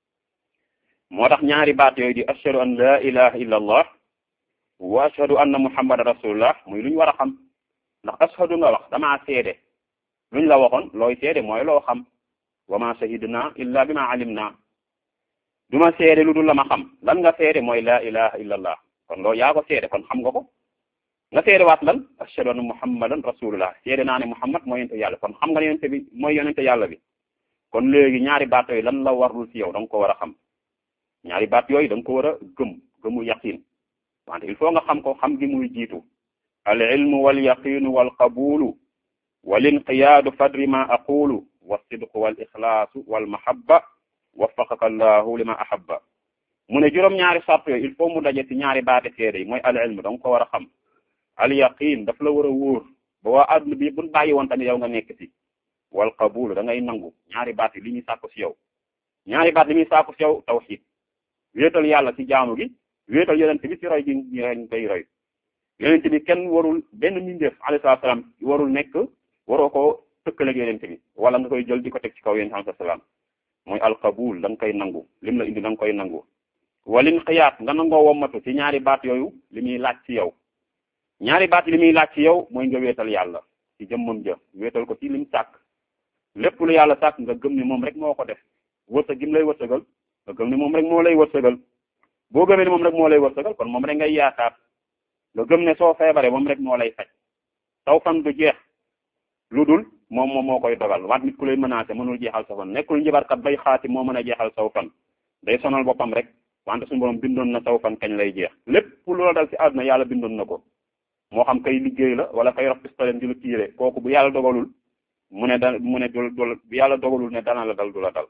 moo tax ñaari baat yooyu di ashhadu an la ilaha illa allah wa ashhadu anna muhammadan rasulullah muy lu ñu war a xam ndax ashhadu nga wax damaa seede luñ la waxoon looy seede mooy loo xam wa ma shahidna illa bima alimna du ma seede lu dul la ma xam lan nga seede mooy la ilaha illa allah kon loolu yaa ko seede kon xam nga ko nga seede waat lan ashhadu anna muhammadan rasulullah seede naa ne muhammad mooy yonente yàlla kon xam nga ne yonente bi mooy yonente yàlla bi kon léegi ñaari baat yooyu lan la warul ci yow da nga ko war a xam ñaari baat yooyu da nga ko war a gëm gëmu yaqin wante il faut nga xam ko xam gi muy jiitu al ilmu wal yaqinu wal qabulu wal inqiyaadu fadri ma aqulu wa sidqu wal ixlaasu wal mahabba waffaqaka allahu lima ahabba mu ne juróom-ñaari sart yooyu il faut mu daje ci ñaari baate seede yi mooy al ilm da nga ko war a xam al yaqin daf la war a wóor ba waa adduna bi buñ bàyyi woon tamit yow nga nekk ci wal qabul da ngay nangu ñaari baat yi li ñuy sàkku ci yow ñaari baat li ñuy sàkku ci yow tawhid wéetal yàlla ci jaamu gi wéetal yonent bi ci roy gi ñu koy roy yonent bi kenn warul benn mindeef alayhi salaam warul nekk waroo ko tëkkaleeg yonent bi wala nga koy jël di ko teg ci kaw yonent alayhi salaam mooy alqabul da nga koy nangu lim la indi da nga koy nangu walin xiyaat nga nangoo wommatu ci ñaari baat yooyu li muy laaj ci yow ñaari baat li muy laaj ci yow mooy nga wéetal yàlla ci jëmmam ja wéetal ko ci lim sàkk lépp lu yàlla sàkk nga gëm ni moom rek moo ko def wërsëg gi mu lay wërsëgal nga gëm ni moom rek moo lay wërsëgal boo gëmee ni moom rek moo lay wërsëgal kon moom rek ngay yaakaar nga gëm ne soo feebaree moom rek moo lay faj taw fan du jeex lu dul moom moom moo koy dogal wante nit ku lay menacé mënul jeexal sa fan nekkul njibarkat bay xaati moo mën a jeexal saw fan day sonal boppam rek wante suñu borom bindoon na saw fan kañ lay jeex lépp loola dal ci àdduna yàlla bindoon na ko moo xam kay liggéey la wala kay rox pistolet di la tiire kooku bu yàlla dogalul mu ne da mu ne dul dul bu yàlla dogalul ne dana la dal du la dal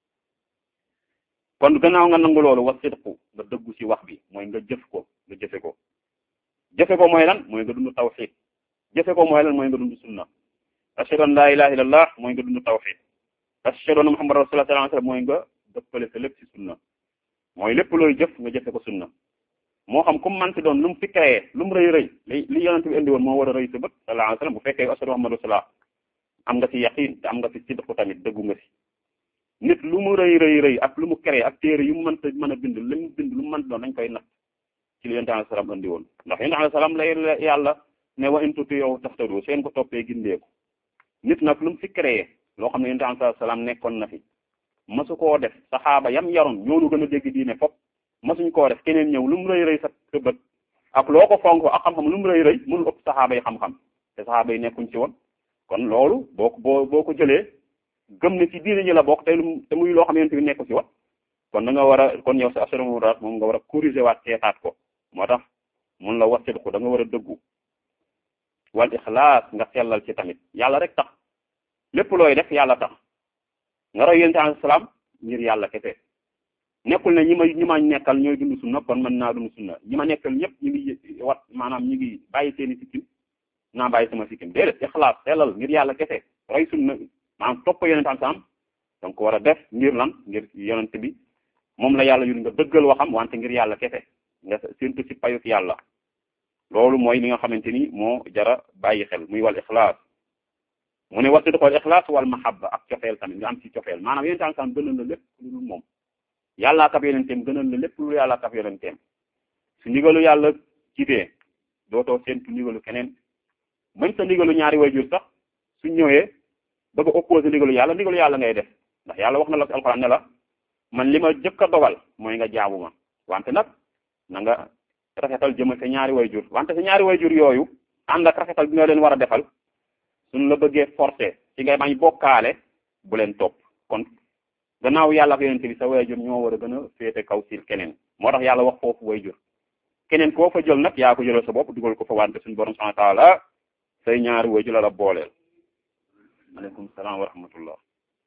kon gannaaw nga nangu loolu wa sidqu nga dëggu ci wax bi mooy nga jëf ko nga jëfe ko jëfe ko mooy lan mooy nga dund tawxid jëfe ko mooy lan mooy nga dund sunna ashhadu an la ilaha illallah mooy nga dund tawxid ashhadu anna muhammad rasulullah sallallahu alayhi wasallam mooy nga dëppale sa lépp ci sunna mooy lépp looy jëf nga jëfe ko sunna moo xam comme man ci doon lu mu fi créé lu mu rëy rëy li li yonent bi indi woon moo war a rëy sa bët sallallahu alayhi wasallam bu fekkee ashhadu muhammad rasulullah am nga ci yaqin te am nga ci sidqu tamit dëggu nga ci nit lu mu rëy rëy rëy ak lu mu créé ak téere yu mu mënta mën a bind li mu bind lu mu mënta doon dañ koy natt ci li yonent alayhi salaam andi woon ndax yonent alayhi salaam lay yàlla ne wa in tuti'uhu tahtadu seen ko toppee gindeeku nit nag lu mu fi créé loo xam ne yonent alayhi salaam nekkoon na fi masu koo def saxaaba yam yaroon ñoonu gën a dégg diine fop masuñ koo def keneen ñëw lu mu rëy rëy sa sa bët ak loo ko fonk ak xam-xam lu mu rëy rëy mënul ëpp saxaaba yi xam-xam te saxaaba yi nekkuñ ci woon kon loolu boo ko boo boo ko jëlee gëm ne ci diine ñi la bokk te lu te muy loo xam ne nekku ci woon kon da nga war a kon yow sa assurance moom nga war a corriger waat seetaat ko moo tax mun la wasit ko da nga war a dëggu wal ixlaas nga sellal ci tamit yàlla rek tax lépp looy def yàlla tax nga roy yonent alayhi salaam ngir yàlla kese nekkul ne ñi ma ñi ma nekkal ñooy dund sunna kon mën naa dund sunna ñi ma nekkal ñëpp ñu ngi wat maanaam ñu ngi bàyyi seeni sikkim naa bàyyi sama sikkim déedéet ixlaas sellal ngir yàlla kese roy sunna maanaam topp yonent alayhi salaam donc war a def ngir lan ngir yonent bi moom la yàlla yu nga dëggal waxam wante ngir yàlla kese nga séntu ci payuk yàlla loolu mooy li nga xamante ni moo jara bàyyi xel muy wal ixlaas mu ne wasidq wal ixlaas wal mahabba ak cofeel tamit nga am ci cofeel maanaam yonent alayhi salaam gënal la lépp lu dul moom yàllaa kab yonenteem gënal la lépp lu yàllaa kab yonenteem su ndigalu yàlla jibee dootoo séntu ndigalu keneen bañ sa ndigalu ñaari wayjur sax su ñëwee bëgg a opposé ndigalu yàlla ndigalu yàlla ngay def ndax yàlla wax na la ci alxuraan ne la man li ma jëkk a dogal mooy nga jaamu ma wante nag na nga rafetal jëma sa ñaari wayjur wante sa ñaari wayjur yooyu ànd ak rafetal bi nga leen war a defal suñ la bëggee forcé ci ngay bañ bokkaale bu leen topp kon gannaaw yàlla ak yonente bi sa wayjur ñoo war a gën a féete kaw si keneen moo tax yàlla wax foofu wayjur keneen koo fa jël nag yaa ko jëlal sa bopp dugal ko fa wante suñu borom subhanahu wa ta'ala say ñaari wayjur la la booleel aleykum salaam wa rahmatullah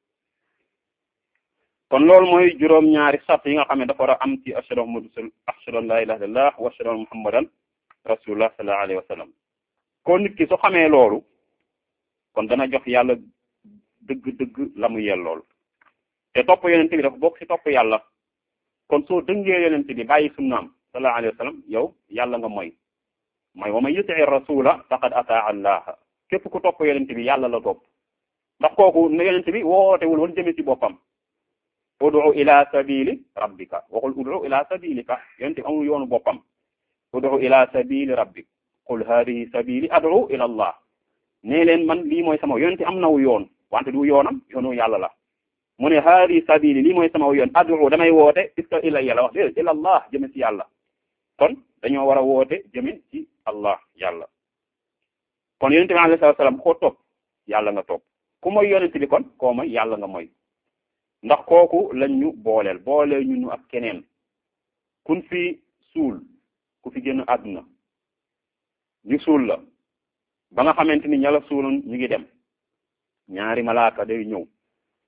kon loolu mooy juróom-ñaari sart yi nga xam ne dafa war a am ci ashhadu muhammadu ashhadu an la ilaha illallah wa ashhadu anna muhammadan rasulullah sallallahu alayhi wa sallam kon nit ki su xamee loolu kon dana jox yàlla dëgg-dëgg la mu yel lool te topp yonent bi dafa bokk ci topp yàlla kon soo dëngee yonent bi bàyyi sunnaam sallallahu alayhi wa sallam yow yàlla nga mooy mooy wa man yutii rasula faqad ataa allah képp ku topp yonent bi yàlla la topp ndax kooku ne yonent bi wootewul woon jëme ci boppam udu ila sabili rabbika waxul udu ila sabilika yonent bi amul yoonu boppam udu ila sabili rabbik qul hadihi sabili adu ila allah nee leen man lii mooy sama yonent am naw yoon wante du yoonam yoonu yàlla la mu ne hadihi sabili lii mooy sama yoon adu damay woote iska ila yàlla wax déedéet ila allah jëme ci yàlla kon dañoo war a woote jëme ci allah yàlla kon yonent bi alayhi salaam koo topp yàlla nga topp ku mooy yonent bi kon koo mooy yàlla nga mooy ndax kooku lañ ñu booleel booleel ñu ñu ak keneen kun fi suul ku fi génn àdduna ñu suul la ba nga xamante ni ña la suuloon ñu ngi dem ñaari malaaka day ñëw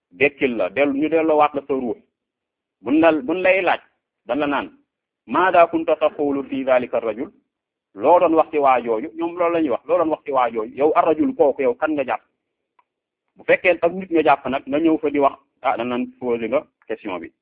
dekkil la dellu ñu delloo waat la sa ruux buñ la buñ lay laaj dan la naan maada kunta taqulu fi dhalika rajul loo doon wax ci waajooju ñoom loolu la ñuy wax loo doon wax ci waajooju yow ar rajul kooku yow kan nga jàpp bu fekkee ak nit nga jàpp nag nga ñëw fa di wax ah dan naan posé nga question bi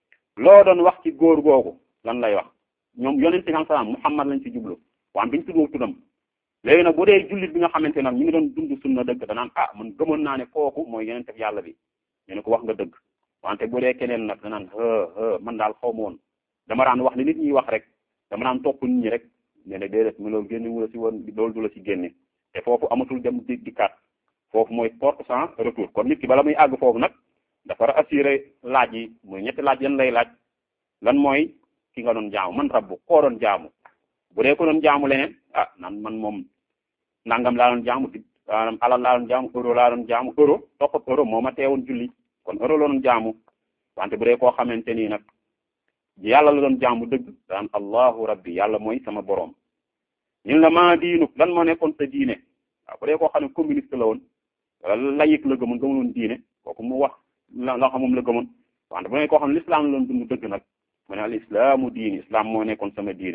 loo doon wax ci góor googu lan lay wax ñoom yonente bi salaam Muhammad lañ ci jublu waan biñ tuddoo tuddam léegi nag bu dee jullit bi nga xamante nag ñu ngi doon dund sunna dëgg danaan ah man gëmoon naa ne kooku mooy yonente bi yàlla bi ñu ne ko wax nga dëgg wante bu dee keneen nag danaan hë man daal xaw ma woon dama daan wax li nit ñi wax rek dama daan topp nit ñi rek ne ne déedéet mu loolu génne wu la si woon loolu du la si génne te foofu amatul dem di dikkaat foofu mooy porte sans retour kon nit ki bala muy àgg foofu nag dafa war a assurer laaj yi muy ñetti laaj yan lay laaj lan mooy ki nga doon jaamu man rabbu koo doon jaamu bu dee ko doon jaamu leneen ah nan man moom nangam laa doon jaamu di alal laa doon jaamu euro laa doon jaamu euro topp euro moo ma teewoon julli kon euro la doon jaamu wante bu dee koo xamante nii nag yàlla la doon jaamu dëgg daan allahu rabbi yàlla mooy sama borom ñun la maa diinu lan moo nekkoon sa diine waaw bu dee koo xam ne communiste la woon wala layik la gëmoon gëmuloon diine kooku mu wax la nga xam moom la gëmoon wante bu dee koo xam ne l'islam la doon dund dëgg nag mu ne al islaamu diini islam moo nekkoon sama diine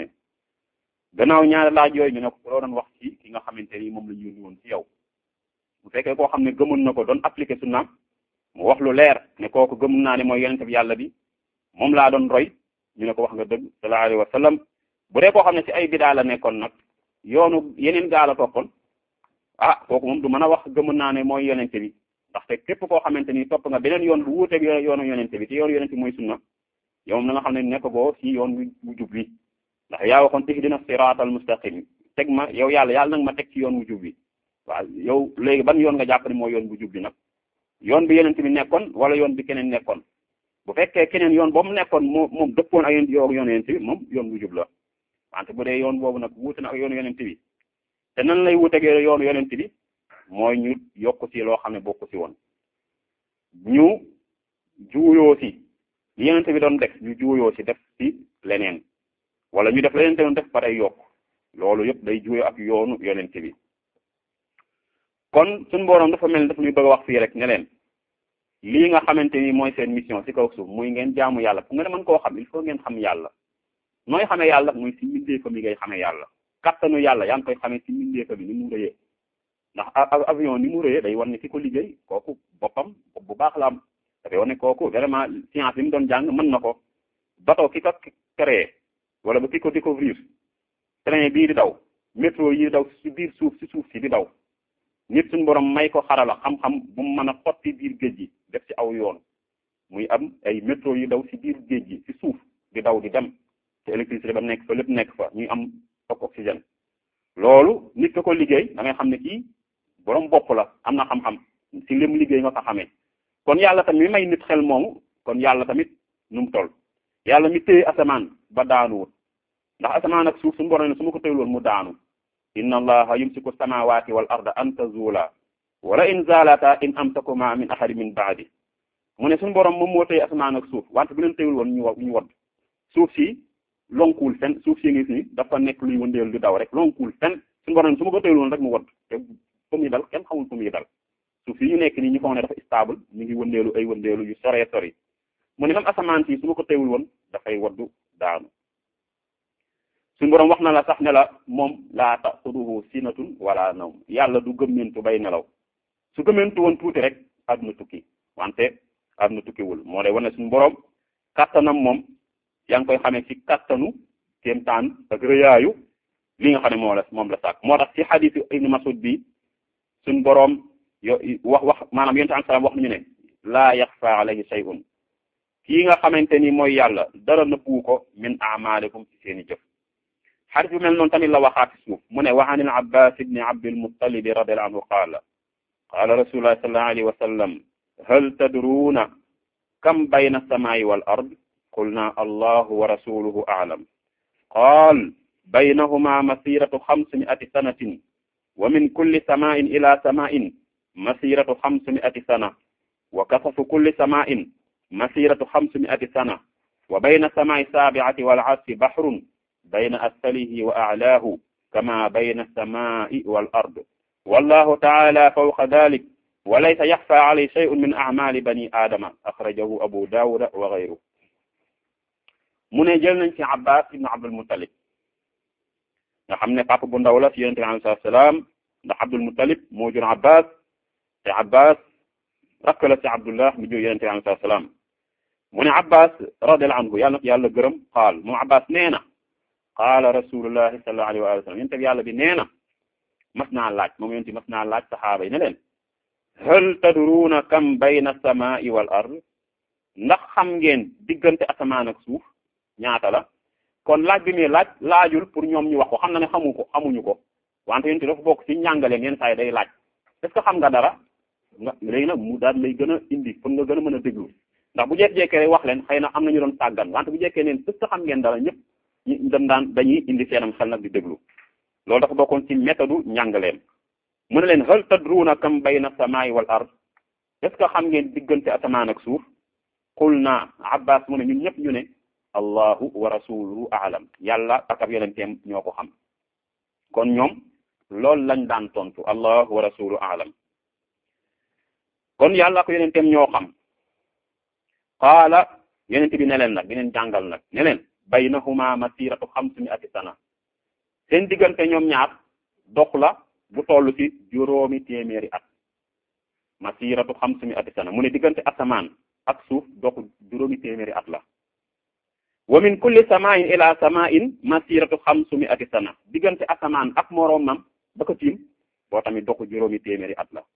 gannaaw ñaari laaj yooyu ñu ne ko loo doon wax ci ki nga xamante ni moom la ñu yónni woon ci yow bu fekkee koo xam ne gëmoon na ko doon appliqué sunnaam mu wax lu leer ne kooku gëm naa ne mooy yonente bi yàlla bi moom laa doon roy ñu ne ko wax nga dëgg sallallahu alayhi wa sallam bu dee koo xam ne ci ay bidaa la nekkoon nag yoonu yeneen gaa la toppoon ah kooku moom du mën a wax gëm naa ne mooy yonente bi ndaxte képp koo xamante ni topp nga beneen yoon bu wuuteeg yoonu yonente bi te yoonu yonente bi mooy sunna yow na nga xam ne nekk boo ci yoon wu jub wi ndax yaa waxoon ihdina siraatal mustaqim teg ma yow yàlla yàlla nag ma teg ci yoon wu jub wi waaw yow léegi ban yoon nga jàpp ne mooy yoon bu jub bi nag yoon bi yonente bi nekkoon wala yoon bi keneen nekkoon bu fekkee keneen yoon boobu nekkoon moo moom dëppoon ak yoon yoon yonente bi moom yoon bu jub la wante bu dee yoon boobu nag wuute na ak yoonu yonente bi te nan lay wuuteeg yoonu yonente bi mooy ñu yokk ci loo xam ne bokku ci woon ñu juuyoo ci li yonente bi doon def ñu juuyoo ci def ci leneen wala ñu def leneen te doon def pare yokk loolu yëpp day juuyoo ak yoonu yonente bi kon suñu boroom dafa mel ni dafa ñuy bëgg a wax fii rek ne leen lii nga xamante ni mooy seen mission ci kaw suuf muy ngeen jaamu yàlla pour nga ne mën koo xam il faut ngeen xam yàlla nooy xamee yàlla muy ci mbindeefa mi ngay xamee yàlla kattanu yàlla yaa ngi koy xamee ci mbindeefa bi ni mu rëyee ndax avion ni mu rëyee day wan ne ki ko liggéey kooku boppam bu baax la am dafay wan ne kooku vraiment science bi mu doon jàng mën na ko bateau ki ko créé wala ba ki ko découvrir train bii di daw métro yi daw ci biir suuf ci suuf si di daw nit suñu borom may ko xarala xam-xam bu mu mën a xotti biir géej gi def ci aw yoon muy am ay métro yu daw ci biir géej gi ci suuf di daw di dem te électricité ba nekk fa lépp nekk fa ñuy am toog oxygène loolu nit ko ko liggéey da ngay xam ne kii borom bopp la am na xam-xam ci lim liggéey nga ko xamee kon yàlla tamit mi may nit xel moomu kon yàlla tamit nu mu toll yàlla mi téye asamaan ba daanuwut ndax asamaan ak suuf suñu borom ne su ma ko téyloon mu daanu inna allaha yumsiku samawati wal arda an tazula wala in zalata in amsakuma min ahadi min baadi mu ne suñu borom moom moo téye asamaan ak suuf wante bu leen téyul woon ñu ñu wadd suuf si lonkuwul fen suuf si ngi si dafa nekk luy wëndeelu di daw rek lonkuwul fen suñu borom ne su ma ko téyul woon rek mu wadd te fu muy dal kenn xamul fu muy dal suuf si ñu nekk nii ñu foog ne dafa stable ñu ngi wëndeelu ay wëndeelu yu soree sori mu ne même asamaan si su ma ko téyul woon dafay waddu daanu suñu borom wax na la sax ne la moom laa taxuduhu sinatun wala nawm yàlla du gëmmentu bay nelaw su gëmmentu woon tuuti rek àdduna tukki wante àdduna tukkiwul moo lay wane suñu borom kattanam moom yaa ngi koy xamee ci kattanu kéemtaan ak rëyaayu li nga xam ne moo la moom la sàkk moo tax ci xadiisu Ibn Mas'ud bi suñu borom yo wax wax maanaam yonent am salaam wax nañu ne laa yaxfa alayhi shay'un kii nga xamante ni mooy yàlla dara nëbbu ko min amalikum ci seeni jëf xadis bu mel noonu tamit la waxaat ci suuf mu ne wa an al abbas ibni abdil muttalib radiallahu anhu qaala qaala rasulullah sallallahu alayhi wa sallam hal tadruuna kam bayna alsamaa'i wal ard qulna allahu wa rasuluhu a'lam qaal baynahuma masiratu xamsimi'ati sanatin wa min kulli samaa'in ila samaa'in masiratu xamsimi'ati sana wa kasafu kulli samaa'in masiratu xamsimi'ati sana wa bayna samaa'i saabi'ati wal arsi bahrun bayna asfalihi wa a'laahu kama bayna as-samaa'i wal ard wallahu ta'ala fawqa dhalik wa laysa yaxfa alay shay'un min a'mali bani aadama axrajahu abu dawuda wa gayru mu ne jël nañ ci abbas ibnu abdul muttalib nga xam ne papa bu ndaw la ci yonente bi alayhi salaam ndax abdul muttalib moo jur abbas te abbas rakk la ci abdullah mi jur yonente bi alayhi salaam mu ne abbas radiallahu anhu yàlla na ko yàlla gërëm qaal moom abbas nee na qaala rasulullahi sallallahu alayhi wa sallam yonente bi yàlla bi nee na mas naa laaj moom yonente mas naa laaj saxaaba yi ne leen hal tadruuna kam bayna samaa'i wal ard ndax xam ngeen diggante asamaan ak suuf ñaata la kon laaj bi muy laaj laajul pour ñoom ñu wax ko xam na ne xamu ko xamuñu ko wante yonente dafa bokk ci njàngaleem yenn saa yi day laaj est ce que xam nga dara nga léegi nag mu daal lay gën a indi pour nga gën a mën a déglu ndax bu jekk-jekkee rek wax leen xëy na am na ñu doon tàggan wante bu jekkee neen est ce que xam ngeen dara ñëpp ñu dem daan dañuy indi seenam xel nag di déglu loolu dafa bokkoon ci méthode njàngaleem mu ne leen hal tadruuna kam bayna samaa'i wal ard est ce que xam ngeen diggante asamaan ak suuf qul naa abbas mu ne ñun ñëpp ñu ne allahu wa rasuluhu aalam yàlla ak ab yonenteem ñoo ko xam kon ñoom loolu lañ daan tontu allahu wa rasuluhu aalam kon yàlla ak yonenteem ñoo xam qaala yonente bi ne leen nag dineen jàngal nag ne leen baynahuma masiratu xamsumi'ati sana seen diggante ñoom ñaar dox la bu toll ci juróomi téeméeri at masiratu xamsumi'ati sana mu ne diggante asamaan ak suuf doxu juróomi téeméeri at la wa min kulli samain ila samain masiratu xamsumi'ati sana diggante asamaan ak moroomam ba ko tiim boo tamit doxu juróomi téeméeri at la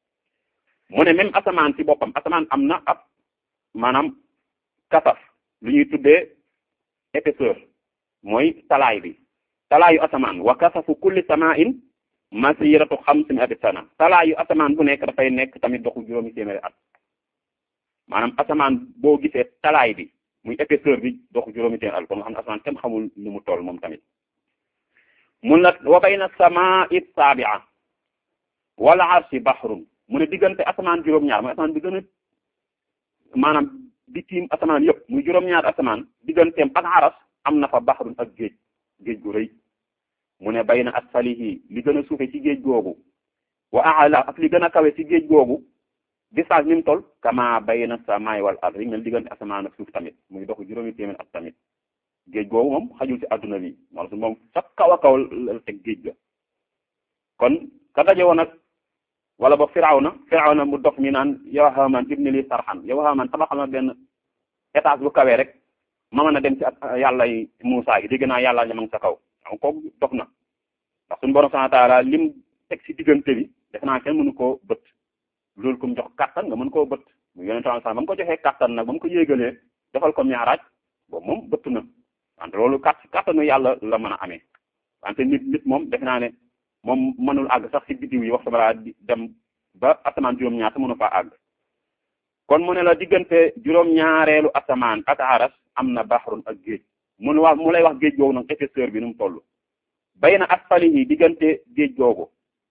mu ne même asamaan ci boppam asamaan am na ab maanaam kasaf lu ñuy tuddee épaisseur mooy talaay bi talaayu asamaan wa kasafu kulli samain masiratu xamsumi'ati sana talaayu asamaan bu nekk dafay nekk tamit doxu juróomi téeméeri at maanaam asamaan boo gisee talaay bi muy épaisseur bi doxu juróomi téeméeri at kon nga xam ne asamaan kenn xamul lu mu toll moom tamit mun na wa bayna samaa'i saabi'a wal arshi bahrun mu ne diggante asamaan juróom-ñaar mooy asamaan bi gën a maanaam bi tiim asamaan yëpp muy juróom-ñaar asamaan digganteem ak aras am na fa bahrun ak géej géej gu rëy mu ne bayna asfalihi li gën a suufe ci géej googu wa a'la ak li gën a kawe ci géej googu distance ni mu toll kama bayna samaay wal ard yi mel diggante asamaan ak suuf tamit muy dox juróomi téeméer ak tamit géej googu moom xajul ci adduna bi wala su moom sa kaw a kaw la teg géej ga kon ka daje woon nag wala ba firawna firawna mu dox mi naan yow Haamaan ibni li sarxan yow Haamaan tabaxal ma benn étage bu kawee rek ma mën a dem ci yàlla yi Muusaa gi dégg naa yàlla ña ma ngi sa kaw xam kooku dox na ndax suñu borom subhaanahu wa taala lim teg ci diggante bi def naa kenn mënu koo bët loolu ko mu jox kattan nga mën koo bët mu yonente sax ba mu ko joxee kattan nag ba mu ko yéegalee defal ko miiraaj boobu moom bëtt na wante loolu kat kattanu yàlla la mën a amee wante nit nit moom def naa ne moom mënul àgg sax ci biddiw yi wax balaa di dem ba asamaan juróom-ñaar te mënu faa àgg kon mu ne la diggante juróom-ñaareelu asamaan ak aras am na baxrun ak géej mu ne wax mu lay wax géej googu nag épaisseur bi nu mu toll bay na asfalihi diggante géej googu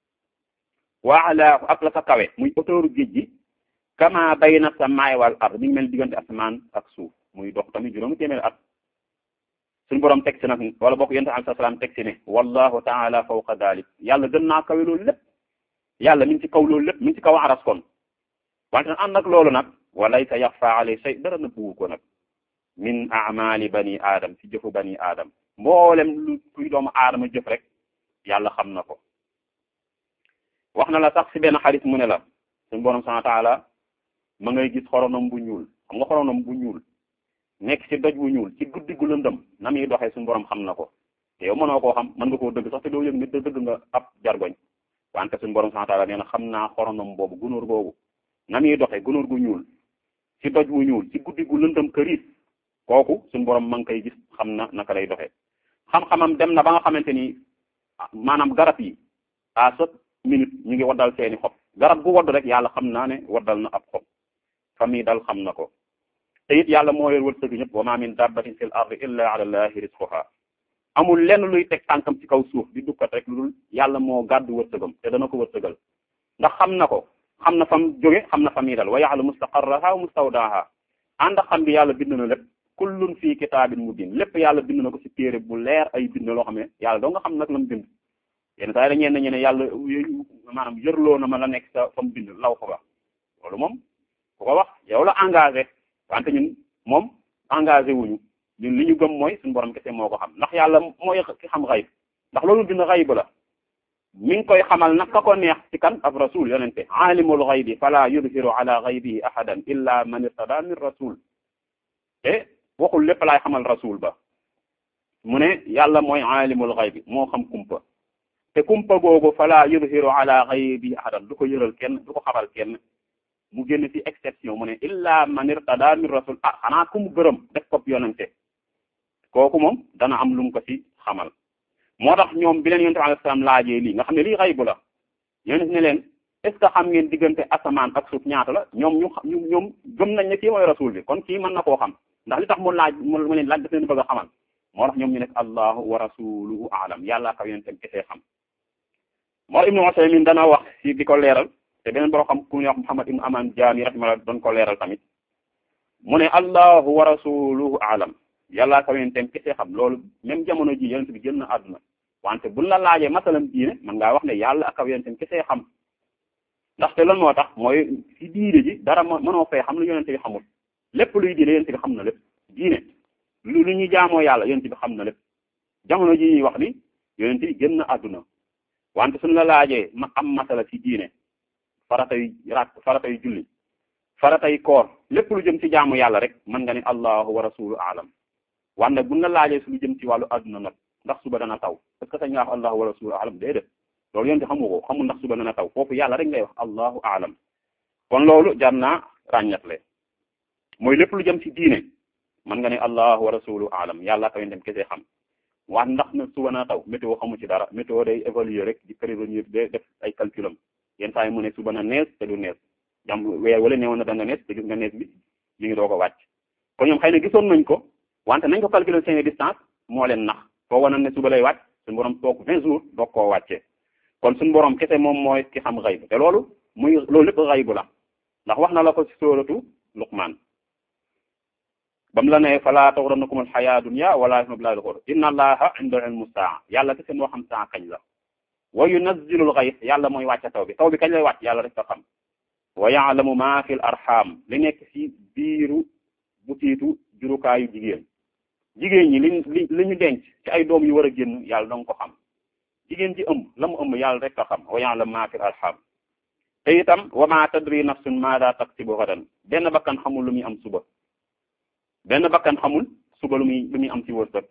wa alaahu ak la fa kawe muy autouru géej gi kama bayna samaay wal ard mi ngi mel diggante asamaan ak suuf muy dox tamit juróomi téeméeri at suñu borom teg si nag wala bokk yonent alayhi salaam teg si ne wallahu taala fawqa dalik yàlla gën naa kawe loolu lépp yàlla mi ngi ci kaw loolu lépp mi ngi ci kaw aras kon wante nag ànd ak loolu nag walaysa yaxfa alay shay dara na bugu ko nag min amali bani aadam ci jëfu bani aadam mboolem lu kuy doomu aadama jëf rek yàlla xam na ko wax na la sax ci benn xarit mu ne la suñu borom subhanahu wa taala ma ngay gis xoronom bu ñuul xam nga xoronom bu ñuul nekk ci doj bu ñuul ci guddi gu lëndëm na muy doxee suñu borom xam na ko te yow mënoo koo xam mën nga koo dëgg sax te doo yëg nit da dëgg nga ab jargoñ wante suñu borom subhanahu wa taala nee na xam naa xoronom boobu gunóor boobu na muy doxee gunóor gu ñuul ci doj bu ñuul ci guddi gu lëndëm këriis kooku suñu borom ma ngi koy gis xam na naka lay doxee xam-xamam dem na ba nga xamante ni maanaam garab yi à chaque minute ñu ngi waddal seeni xob garab gu wadd rek yàlla xam naa ne waddal na ab xob fa muy dal xam na ko te it yàlla moo leen wërsëg ñëpp wa ma min dabbatin fil ardi illa ala allahi rizquha amul lenn luy teg tànkam ci kaw suuf di dukkat rek lu dul yàlla moo gàddu wërsëgam te dana ko wërsëgal ndax xam na ko xam na fam jóge xam na fa muy dal wa ya'lamu mustaqarraha wa mustawdaaha ànd ak xam bi yàlla bind na lépp kullun fii kitaabin mubin lépp yàlla bind na ko ci téere bu leer ay bind loo xam ne yàlla doo nga xam nag lam bind yenn saa yi dañeen nañu ne yàlla maanaam yërloo na ma la nekk sa fa mu bind law ko ba loolu moom ku ko wax yow la engagé wante ñun moom engagé wuñu ñun li ñu gëm mooy suñu borom kese moo ko xam ndax yàlla mooy ki xam xayb ndax loolu bind xayb la mi ngi koy xamal nag ka ko neex ci kan ab rasul yonente alimul xaybi fala yudhiru ala xaybihi ahadan illa man irtada min rasul te waxul lépp laay xamal rasul ba mu ne yàlla mooy alimul xaybi moo xam kumpa te kumpa googu fala yudhiru ala xaybihi ahadan du ko yëral kenn du ko xamal kenn mu génn ci exception mu ne illa man irtada min rasul ah xanaa ku mu gërëm def ko yonente kooku moom dana am lu mu ko ci xamal moo tax ñoom bi leen yonent bi alayhi salaam laajee lii nga xam ne lii xaybu la yonent ne leen est ce que xam ngeen diggante asamaan ak suuf ñaata la ñoom ñu ñu ñoom gëm nañ ne kii mooy rasul bi kon kii mën na koo xam ndax li tax mu laaj mu leen laaj daf leen bëgg a xamal moo tax ñoom ñu nekk allahu wa rasuluhu aalam yàlla ka yonentam kesee xam moo ibnu Usaymin dana wax ci di ko leeral te beneen boo xam ku ñuy wax Muhammad ibnu Aman Jaami rahimahullah doon ko leeral tamit mu ne allahu wa rasuluhu aalam yàlla ka yonentam kesee xam loolu même jamono ji yonent bi génn na àdduna wante buñ la laajee masalam diine man ngaa wax ne yàlla ak aw yonentam kese xam ndaxte lan moo tax mooy ci diine ji dara mënoo fee xam lu yonente bi xamul lépp luy diine yonente bi xam na lépp diine lu lu ñu jaamoo yàlla yonente bi xam na lépp jamono ji ñuy wax ni yonente bi génn àdduna wante suñ la laajee ma am masala ci diine faratay rak faratay julli faratay koor lépp lu jëm ci jaamu yàlla rek mën nga ne allahu wa rasulu alam wante buñ la laajee su lu jëm ci wàllu àdduna nag ndax suba dana taw est-ce que sañ nga wax allahu wa rasulu alam déedéet loolu yonte xamu ko xamul ndax suba dana taw foofu yàlla rek ngay wax allahu alam kon loolu jar naa ràññatle mooy lépp lu jëm ci diine mën nga ne allahu wa rasulu alam yàlla ka dem kese xam wax ndax na suba na taw météo xamu ci dara météo day évaluer rek di prévenir de def ay calculam yenn saa yi mu ne suba na nees te du nees jam weer wala neewoon na danga nees te gis nga nees bi ñu ngi doo ko wàcc kon ñoom xëy na gisoon nañ ko wante nañ ko calculer seen distance moo leen nax foo wane ne suba lay wàcc suñu borom toog vingt jours doog koo wàccee kon suñu borom kese moom mooy ki xam xayb te loolu muy loolu lépp xaybu la ndax wax na la ko ci sóoratu Luqmaan bam la ne fala taxurannakum alxayaa dunya wala billahi alxur inna allaha indahu ilmu saa yàlla kese moo xam saa kañ la wa yunazzilu alxays yàlla mooy wàcce taw bi taw bi kañ lay wàcc yàlla rek ko xam wa yaalamu ma fi l arham li nekk ci biiru butiitu jurukaayu jigéen jigéen ñi li li li ñu denc ci ay doom yu war a génn yàlla danga ko xam jigéen ji ëmb la mu ëmb yàlla rek ko xam wa ya'lamu ma fi arham te itam wa ma tadri nafsun maada taksibu gadan benn bakkan xamul lu muy am suba benn bakkan xamul suba lu muy lu muy am ci wërsëg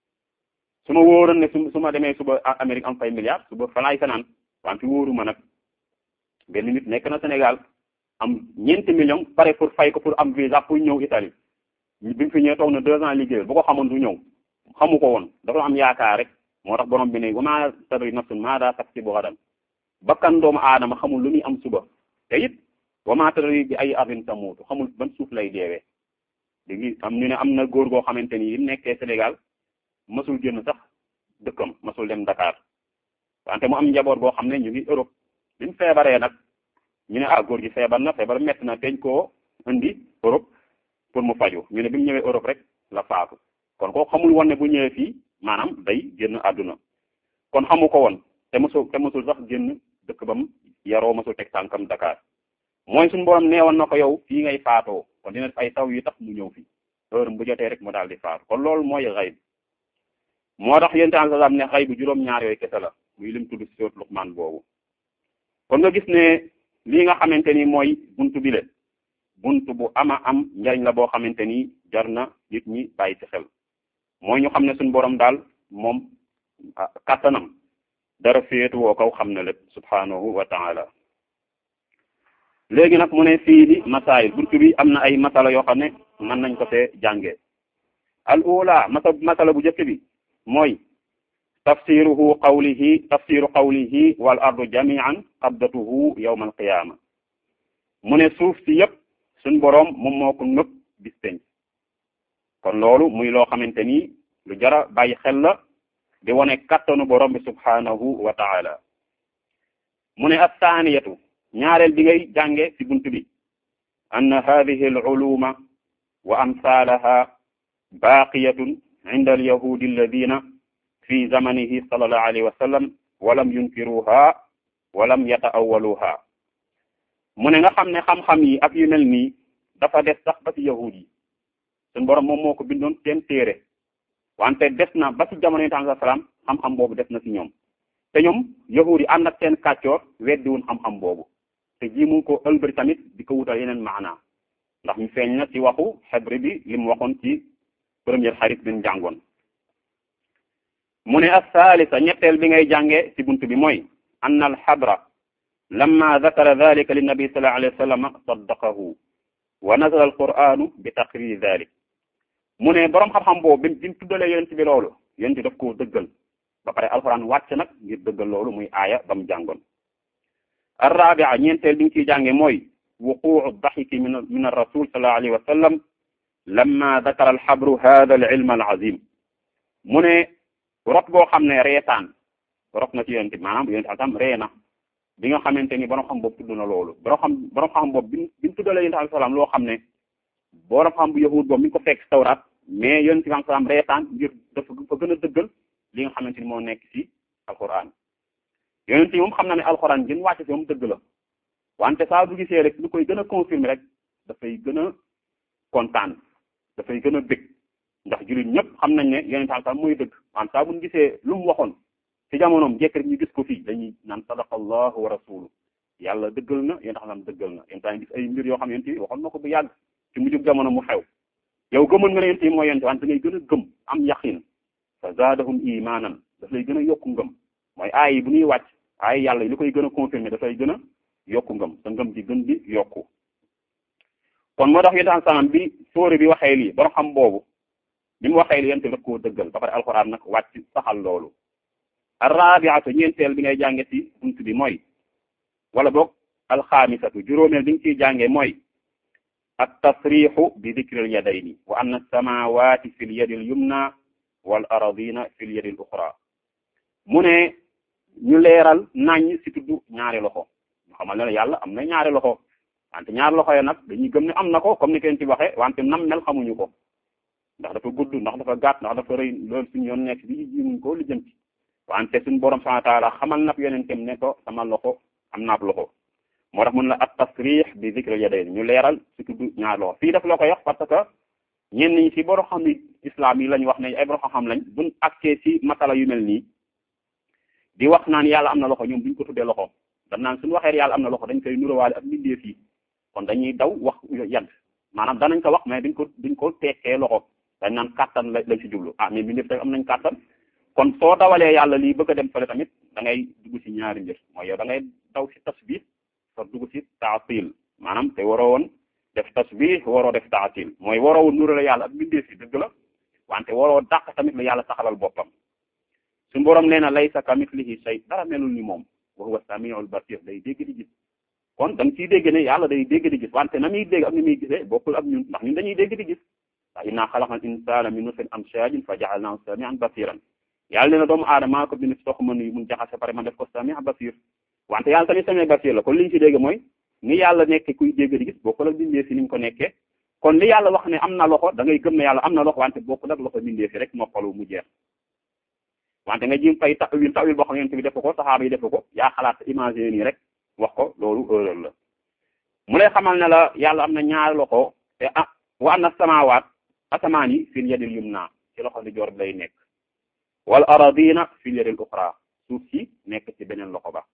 su ma wóoroon ne su su ma demee suba Amérique am fay milliards suba falaay fanaan waan fi wóoru ma nag benn nit nekk na Sénégal am ñeenti millions pare pour fay ko pour am visa pour ñëw Italie bi mu fi ñëwee toog na deux ans liggéeyal bu ko xamoon du ñëw xamu ko woon dafa am yaakaar rek moo tax borom bi ne wa ma tadri nafsun maada taksibu gadan bakkan doomu aadama xamul lu muy am suba te it wa ma tadri bi ay ardin tamuutu xamul ban suuf lay deewee léegi am ñu ne am na góor goo xamante ni yi nekkee Sénégal masul génn sax dëkkam masul dem Dakar wante mu am njaboot goo xam ne ñu ngi Europe bi mu feebaree nag ñu ne ah góor gi feebar na feebar metti na teñ koo indi Europe pour mu faju ñu ne bi mu ñëwee Europe rek la faatu kon ko xamul woon ne bu ñëwee fii maanaam day génn àdduna kon xamu ko woon te mosul te mosul sax génn dëkk bam yaroo mosul teg tànkam Dakar mooy suñu borom neewoon na ko yow fii ngay faatoo kon dina def ay taw yu tax mu ñëw fi heure bu jotee rek mu daal di faatu kon loolu mooy xayb moo tax yéen temps sax ne xayb juróom-ñaar yooyu kese la muy lim tudd ci soot Luqmaan boobu kon nga gis ne lii nga xamante ni mooy buntu bile buntu bu ama am njariñ la boo xamante ni jar na nit ñi bàyyi ci xel mooy ñu xam ne suñu borom daal moom kattanam dara féetu woo kaw xam na lépp subhanahu wa taala léegi nag mu ne fii di masaayil buntu bi am na ay masala yoo xam ne mën nañ ko fee jàngee al ula masa masala bu njëkk bi mooy tafsiruhu qawlihi tafsiru qawlihi wal ardu jami'an qabdatuhu yawma alqiyama mu ne suuf si yëpp suñ boroom moom moo ko nëpp bis penc kon loolu muy loo xamante ni lu jara bàyyi xel la di wone kattanu borom bi subhanahu wa taala mu ne athaniyatu ñaareel bi ngay jànge ci buntu bi anna hadhihi al uluma wa amsalaha baqiyatun inda al yahudi alladina fi zamanihi sallallahu alayhi wa sallam walam yunkiruha walam yata'awwaluha mu ne nga xam ne xam-xam yi ak yu mel nii dafa des sax ba ci yahud yi suñu borom moom moo ko bindoon seen téere wante des na ba ci jamono yi tam salaam xam-xam boobu des na ci ñoom te ñoom yahud yi ànd ak seen kàccoor weddiwun xam-xam boobu te ji mu ko ëlbëri tamit di ko wutal yeneen maanaa ndax ñu feeñ na ci waxu xebri bi li mu waxoon ci première xarit bi ñu jàngoon mu ne as-salisa ñetteel bi ngay jànge ci buntu bi mooy anna al-xabra lamma dakara dalika linnabi sallallahu alayhi wa sallam saddaqahu wa nazala al-qur'anu bi taqriri dalik mu ne boroom xam-xam boobu bi bi mu tuddalee yonent bi loolu yonent daf koo dëggal ba pare alquran wàcc nag ngir dëggal loolu muy aaya ba mu jàngoon ar-rabi'a ñeenteel bi nga ciy jànge mooy wuqu'u daxiki min min ar-rasul sallallahu alayhi wa sallam lamma dakara al-xabru hada al-ilm al-azim mu ne rot boo xam ne reetaan rot na ci yonent bi maanaam yonent atam ree na bi nga xamante ni borom xam boobu tudd na loolu borom xam borom xam boobu bi bi mu tuddalee yonent alayhi salaam loo xam ne borom xam bu yahud boobu mi ngi ko fekk tawraat mais yonent bi alayhi salaam reetaan ngir dafa fa gën a dëggal li nga xamante ni moo nekk ci alquran yonent yi moom xam na ne alquran gën wàcce ci moom dëgg la wante saa bu gisee rek lu koy gën a confirmer rek dafay gën a kontaan dafay gën a bëgg ndax jullit ñëpp xam nañ ne yonent alayhi salaam mooy dëgg wante saa bu ñu gisee lu mu waxoon ci jamonoom jekk rek ñu gis ko fii dañuy naan sadaqallahu wa rasuluhu yàlla dëggal na yéen xam dëggal na yéen tamit gis ay mbir yoo xam yonent bi waxoon na ko bu yàgg ci mujjug jamono mu xew yow gëmoon nga ne yonent yi mooy yonent wante da ngay gën a gëm am yaqin fa zaadahum imanan daf lay gën a yokku ngëm mooy aay yi bu ñuy wàcc aay yàlla yi li koy gën a confirmer dafay gën a yokku ngëm sa ngëm di gën di yokku kon moo tax yonent salaam bi sóore bi waxee lii borom xam boobu bi mu waxee lii yonent daf koo dëggal ba pare alxuraan nag wàcc saxal loolu arrabiatu ñeenteel bi ngay jànge ci bunt bi mooy wala boog alxaamisatu juróomeel bi nga ciy jànge mooy at tasrixu bi dikril yadayni wa anna samawati fi l yadi l yumna wal aradina fi l yadi l uxra mu ne ñu leeral nañ ci tudd ñaari loxo ñu xamal ne yàlla am na ñaari loxo wante ñaari loxo ya nag dañuy gëm ne am na ko comme ni kenn ci waxe wante nam mel xamuñu ko ndax dafa gudd ndax dafa gàtt ndax dafa rëy loolu suñu yoon nekk bi jimuñ ko lijjanti wante suñu borom subhanahu wa ta'ala xamal nab yonentam ne ko sama loxo am naab loxo moo tax mun la at tasrih bi zikril yadayn ñu leeral ci tudd ñaar loxo fii daf la koy wax parce que ñenn ñi ci borom xam ni islam yi lañ wax ne ay borom xam-xam lañ buñ accès ci masala yu mel nii di wax naan yàlla am na loxo ñoom duñ ko tuddee loxo dañ naan suñu waxee yàlla am na loxo dañ koy nuróowaale ak mbindeef yi kon dañuy daw wax yadd maanaam danañ ko wax mais duñ ko duñ ko tekkee loxo dañ naan kàttan la lañ ci jublu ah mais mbindeef tamit am nañ kàttan kon soo dawalee yàlla lii bëgg a dem fële tamit da ngay dugg ci ñaari mbir mooy yow da ngay daw ci tasbih soo dugg ci taatil maanaam te waroo woon def tasbih waroo def taatil mooy waroo woon nurale yàlla ak mbindeef yi dëgg la wante waroo dàq tamit la yàlla saxalal boppam suñu borom nee na laysa kamithlihi shay dara melul ni moom wa huwa samiul basir day dégg di gis kon da nga ciy dégg ne yàlla day dégg di gis wante na muy dégg ak ni muy gisee bokkul ak ñun ndax ñun dañuy dégg di gis ndax inna xalaqal insana min nutfatin amshajin fa ja'alnahu samian basiran yàlla nee na doomu aadama maa ko bind si tox mën yi mun jaxase pare ma def ko sami basir wante yàlla tamit sami basir la kon li ñu ci dégg mooy ni yàlla nekke kuy dégg di gis bokkul ak bindee fi ni ñu ko nekkee kon li yàlla wax ne am na loxo da ngay gëm ne yàlla am na loxo wante bokkul ak loxo bindee fi rek noppalu mu jeex wante nga jim fay tawil tawil boo xam ne bi def ko saxaaba yi def ko yaa xalaat imaginer nii rek wax ko loolu erreur la mu lay xamal ne la yàlla am na ñaari loxo te ah wa am na samawaat asamaan yi fil yadil yumna ci loxo di joor bi lay nekk wal aradina fil yadil uxra suuf si nekk ci beneen loxo ba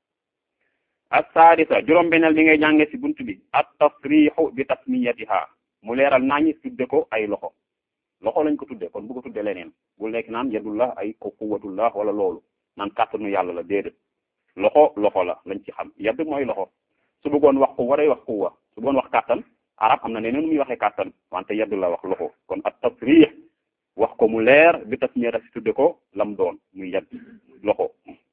as-sadisa juróom beneel bi ngay jànge ci buntu bi at tasrixu bi tasmiyatiha mu leeral naa ñi tudde ko ay loxo loxo lañ ko tudde kon bu ko tudde leneen bul nekk naan yadullah ay ko quwwatullah wala loolu naan kàttanu yàlla la déedéet loxo loxo la lañ ci xam yadd mooy loxo su bëggoon wax quwwa day wax quwwa su bëggoon wax kàttan arab am na neneen muy waxee kàttan wante yadd la wax loxo kon at tasrix wax ko mu leer bi tasmiyata si tudde ko lam doon muy yadd loxo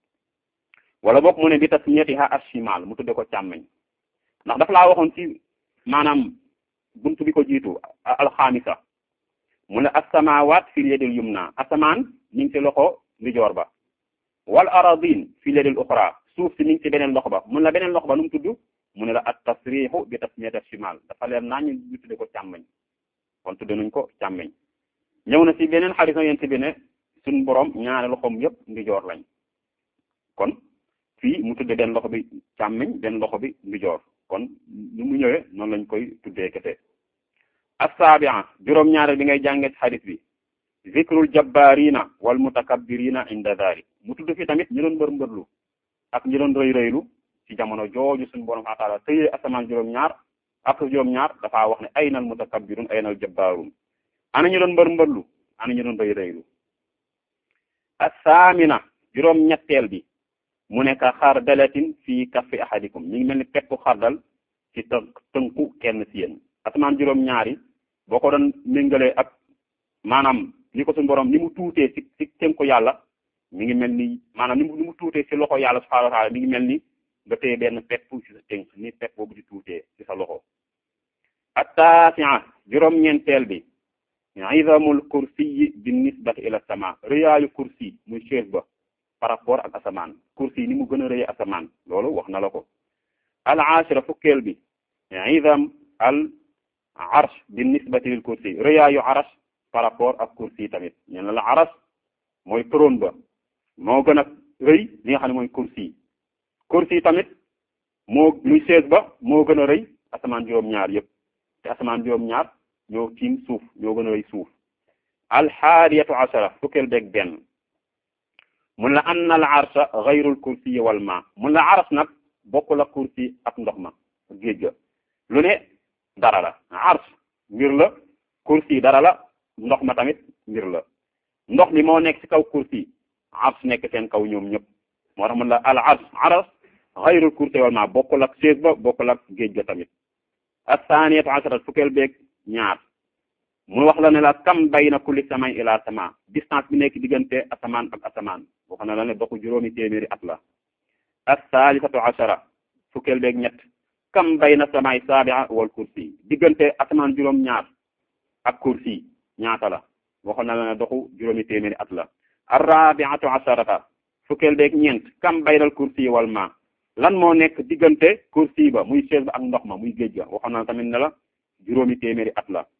wala boog mu ne bi tasmiyatiha ashimal mu tudde ko càmmeñ ndax daf laa waxoon ci maanaam buntu bi ko jiitu alxamisa mu ne asamawaat fil yadil yumna asamaan mi ngi ci loxo ndijoor ba wal aradin fil yadil uxra suuf si mi ngi ci beneen loxo ba mun la beneen loxo ba nu mu tudd mu ne la at tasrixu bi tasmiyati shimal dafa leer naa ñu ñu tudde ko càmmeñ kon tudde nañ ko càmmeñ ñëw na ci beneen xarit na yent bi ne suñ borom ñaari loxoom yëpp ndijoor lañ kon fii mu tudde benn loxo bi càmmiñ benn loxo bi ndijoor kon nu mu ñëwee noonu lañ koy tuddee kese assaabi'a juróom-ñaareel bi ngay jàngee ci xadis bi zikrul jabbaarina wal mutakabbirina inda dhalik mu tudd fi tamit ñi doon mbër mbërlu ak ñi doon rëy rëylu ci jamono jooju suñu borom subhanahu wa ta'ala tëyee asamaan juróom-ñaar ak juróom-ñaar dafaa wax ne aynal mutakabbirun aynal jabbaarun ana ñu doon mbër mbërlu ana ñu doon rëy rëylu assaamina juróom-ñetteel bi mu nekk xardalatin fii kaffi ahadikum mi ngi mel ni peppu xardal ci të tënku kenn ci yéen asamaan juróom-ñaari boo ko doon méngalee ak maanaam ni ko suñu borom ni mu tuutee ci ci tënku yàlla mi ngi mel ni maanaam ni mu ni mu tuutee ci loxo yàlla subhanahu wa ta'ala mi ngi mel ni nga téye benn pepp ci sa tënk ni pepp boobu di tuutee ci sa loxo attaasi'a juróom-ñeenteel bi izamul kursi bi nisbati ila sama rëyaayu kursi muy chaise ba par rapport ak asamaan kursi ni mu gën a rëy asamaan loolu wax na la ko al ashira fukkeel bi izam al arsh bi nisbati lil kursi rëyaayu arash par rapport ak kursi tamit ñu ne la arash mooy trône ba moo gën a rëy li nga xam ne mooy kursi kursi tamit moo muy chaise ba moo gën a rëy asamaan juróom-ñaar yëpp te asamaan juróom-ñaar ñoo tiim suuf ñoo gën a rëy suuf alxaadiyatu ashara fukkeel beeg benn mun la anna al arsha gayrul kursi wal ma mun la ars nag bokkul ak kursi ak ndox ma géej ga lu ne dara la ars mbir la kursi dara la ndox ma tamit mbir la ndox mi moo nekk ci kaw kursi ars nekk seen kaw ñoom ñëpp moo tax mun la al ars ars gayrul kursi wal ma bokkul ak chaise ba bokkul ak géej ga tamit asaniyatu ashara fukkeel beeg ñaar mu wax la ne la kam bayna kulli samay ila sama distance bi nekk diggante asamaan ak asamaan wax na la ne doxu juróomi téeméeri at la as-salisatu ashara fukkeel beeg ñett kam bayna samay sabi'a wal kursi diggante asamaan juróom ñaar ak kursi ñaata la wax na la ne doxu juróomi téeméeri at la ar-rabi'atu asharata fukkeel beeg ñeent kam baynal kursi wal ma lan moo nekk diggante kursi ba muy chaise ba ak ndox ma muy géej ga waxoon na tamit ne la juróomi téeméeri at la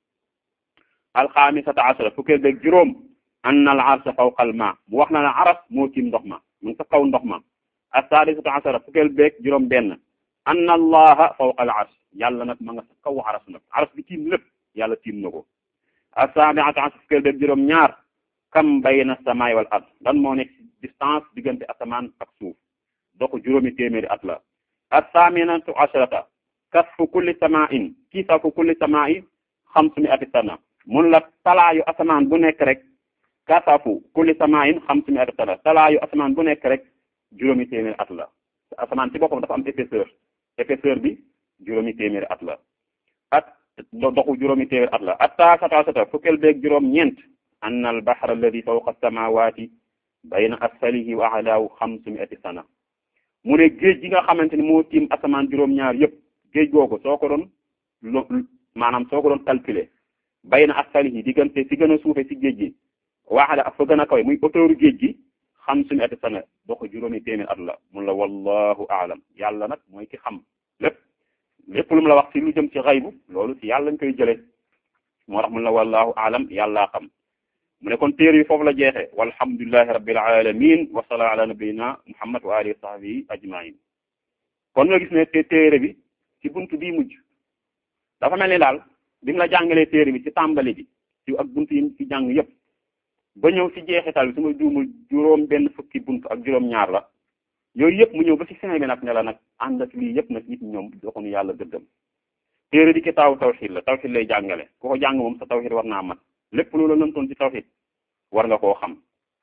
alxaamisata ashara fukkeel beeg juróom anna al arsha fawqa al ma mu wax na la aras moo tiim ndox ma mu ngi sa kaw ndox ma assaadisata ashara fukkeel beeg juróom benn anna allaha fawqa al arsh yàlla nag ma nga sa kaw aras nag aras bi tiim lépp yàlla tiim na ko assaabiata ashara fukkeel beeg juróom ñaar kam bayna samaay wal ard lan moo nekk distance diggante asamaan ak suuf doxu juróomi téeméeri at la assaaminatu asharata kasfu kulli samain kisafu kulli samain xamsumi ati sana mun la talaayu asamaan bu nekk rek kasafu kulli samain xamsumi ati sana talaayu asamaan bu nekk rek juróomi téeméeri at la asamaan ci boppam dafa am épaisseur épaisseur bi juróomi téeméeri at la at doxu juróomi téeméeri at la attaasata asata fukkeel beeg juróom ñeent anna al bahra alladi fawqa samawati bayna asfalihi wa alaahu xamsumi ati sana mu ne géej gi nga xamante ni moo tiim asamaan juróom-ñaar yëpp géej googu soo ko doon lo maanaam soo ko doon calculer bay na asfalihi diggante si gën a suufe si géej gi waaxale ak fa gën a kawe muy hauteur géej gi xam suñu ati sana doo ko juróomi téeméer at la mun la wallahu aalam yàlla nag mooy ki xam lépp lépp lu mu la wax si lu jëm ci xaybu loolu si yàlla lañ koy jëlee moo tax mun la wallahu aalam yàllaa xam mu ne kon téere yi foofu la jeexe walhamdulillahi rabbil alamin wa sala ala nabiyina muhammad wa alihi wa sahbihi ajmain kon nga gis ne te téere bi ci buntu bii mujj dafa mel ni daal bi mu la jàngalee téere bi ci tàmbali bi ci ak buntu yi ci jàng yëpp ba ñëw ci jeexital bi su ma juumul juróom benn fukki buntu ak juróom ñaar la yooyu yëpp mu ñëw ba ci fin bi nag ne la nag ànd ak lii yëpp nag nit ñoom doxuñu yàlla dëggam téere di kitaabu tawxid la tawxid lay jàngale ku ko jàng moom sa tawxid war naa mat lépp loolu la lëntoon ci tawxid war nga koo xam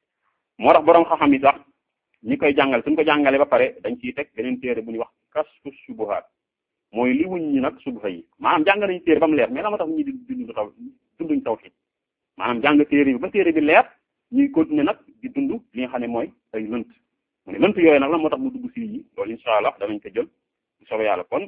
moo tax boroom xam-xam yi sax ñi koy jàngale suñ ko jàngale ba pare dañ ciy teg beneen téere bu ñuy wax kasfu subuhaat mooy li wuñ ñi nag subuha yi maanaam jàng nañu téere ba mu leer mais la ma tax ñi di dund taw dunduñ tawxid maanaam jàng téere bi ba téere bi leer ñuy continuer nag di dund li nga xam ne mooy ay lënt mu ne lënt yooyu nag la moo tax mu dugg si yi loolu incha allah danañ ko jël bu soobee yàlla kon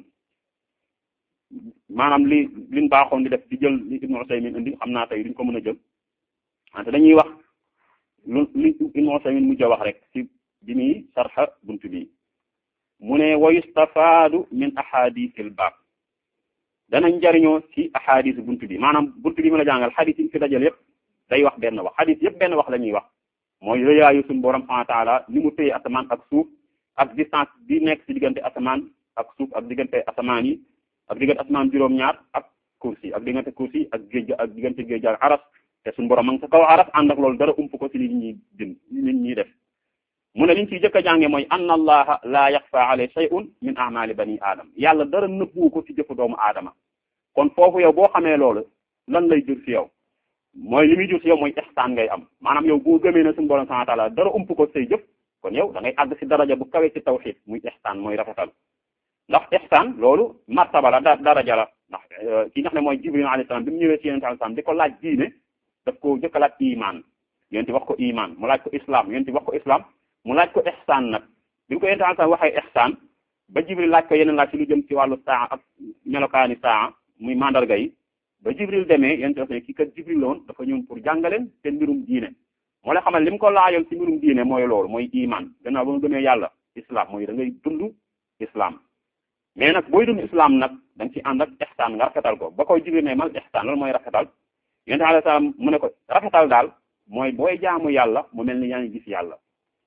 maanaam li liñ baaxoon di def di jël li Ibnu Usaymin indi xam naa tey duñ ko mën a jël wante dañuy wax lu li Ibnu Usaymin mujj a wax rek ci bi muy sarxa bunt bi mu ne wa yustafaadu min ahadisil baab danañ jariñoo ci ahadis bunt bi maanaam bunt bi mën a jàngal xadis yi fi dajal yëpp day wax benn wax xadis yëpp benn wax la ñuy wax mooy rëyaayu suñu borom subhanahu wa taala ni mu téye asamaan ak suuf ak distance bi nekk ci diggante asamaan ak suuf ak diggante asamaan yi ak diggante asamaan juróom-ñaar ak kursi ak diggante kursi ak géej ak diggante géej ak aras te suñu borom ma ngi sa kaw aras ànd ak loolu dara ump ko ci li ñuy din nit ñi def mu ne liñ ciy jëkk a jànge mooy anna allaha la yaxfa alayhi shay'un min a'mali bani aadama yàlla dara nëbbu ko ci jëfu doomu aadama kon foofu yow boo xamee loolu lan lay jur ci yow mooy li muy jur ci yow mooy ihsaan ngay am maanaam yow boo gëmee ne suñu borom subhanahu wa ta'ala dara ump ko say jëf kon yow da ngay àgg ci daraja bu kawe ci tawhid muy ihsaan mooy rafetal ndax ihsaan loolu martaba la daraja la ndax ki nga xam ne mooy jibril alayhi salaam bi mu ñëwee ci yonent alayhi salaam di ko laaj diine daf ko jëkk a laaj iman yonent wax ko iman mu laaj ko islam yonent wax ko islam mu laaj ko ihsaan nag bi mu ko yonent alayhi salaam waxee ihsaan ba jibril laaj ko yeneen laaj ci lu jëm ci wàllu saa ak melokaani saa muy mandarga yi ba jibril demee yonent wax ne kii kat jibril la woon dafa ñëw pour jàngaleen seen mbirum diine moo la xamal li mu ko laajoon ci mbirum diine mooy loolu mooy iman gannaaw ba mu gëmee yàlla islam mooy da ngay dund islam mais nag booy dund islam nag da nga ci ànd ak ihsaan nga rafetal ko ba koy jibril ne mal ihsaan loolu mooy rafetal yonent alayhi salaam mu ne ko rafetal daal mooy booy jaamu yàlla mu mel ni yaa ngi gis yàlla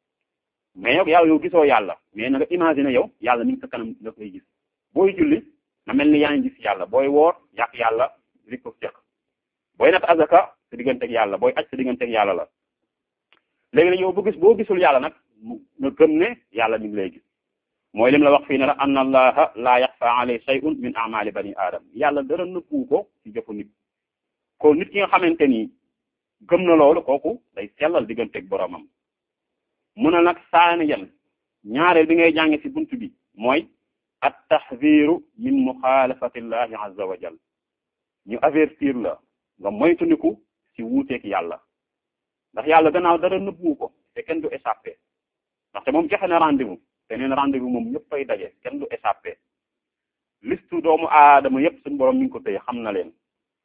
mais yow yàlla yow gisoo yàlla mais na nga imaginer yow yàlla mi ngi sa kanam nga koy gis booy julli na mel ni yaa ngi gis yàlla booy woor yàq yàlla li ko seq booy nat azaka sa digganteeg yàlla booy aj sa digganteeg yàlla la léegi nag yow bu gis boo gisul yàlla nag nga gëm ne yàlla mi ngi lay gis mooy lim la wax fii ne la anna allaha la yaxfa alayhi shay'un min a'mali bani aadam yàlla dara nëbbu ko ci jëfu nit ko nit ki nga xamante ni gëm na loolu kooku day sellal digganteeg boromam mun a nag saani yan ñaareel bi ngay jànge ci buntu bi mooy at tahziru min muxaalafati llahi azza wa jal ñu avertir la nga moytundiku ci wuuteeg yàlla ndax yàlla gannaaw dara nëbbu ko te kenn du échappé ndaxte moom joxe na rendez-vous te neen rendez-vous moom ñëpp fay daje kenn du échappé listu doomu aadama yëpp suñu borom mi ngi ko tëye xam na leen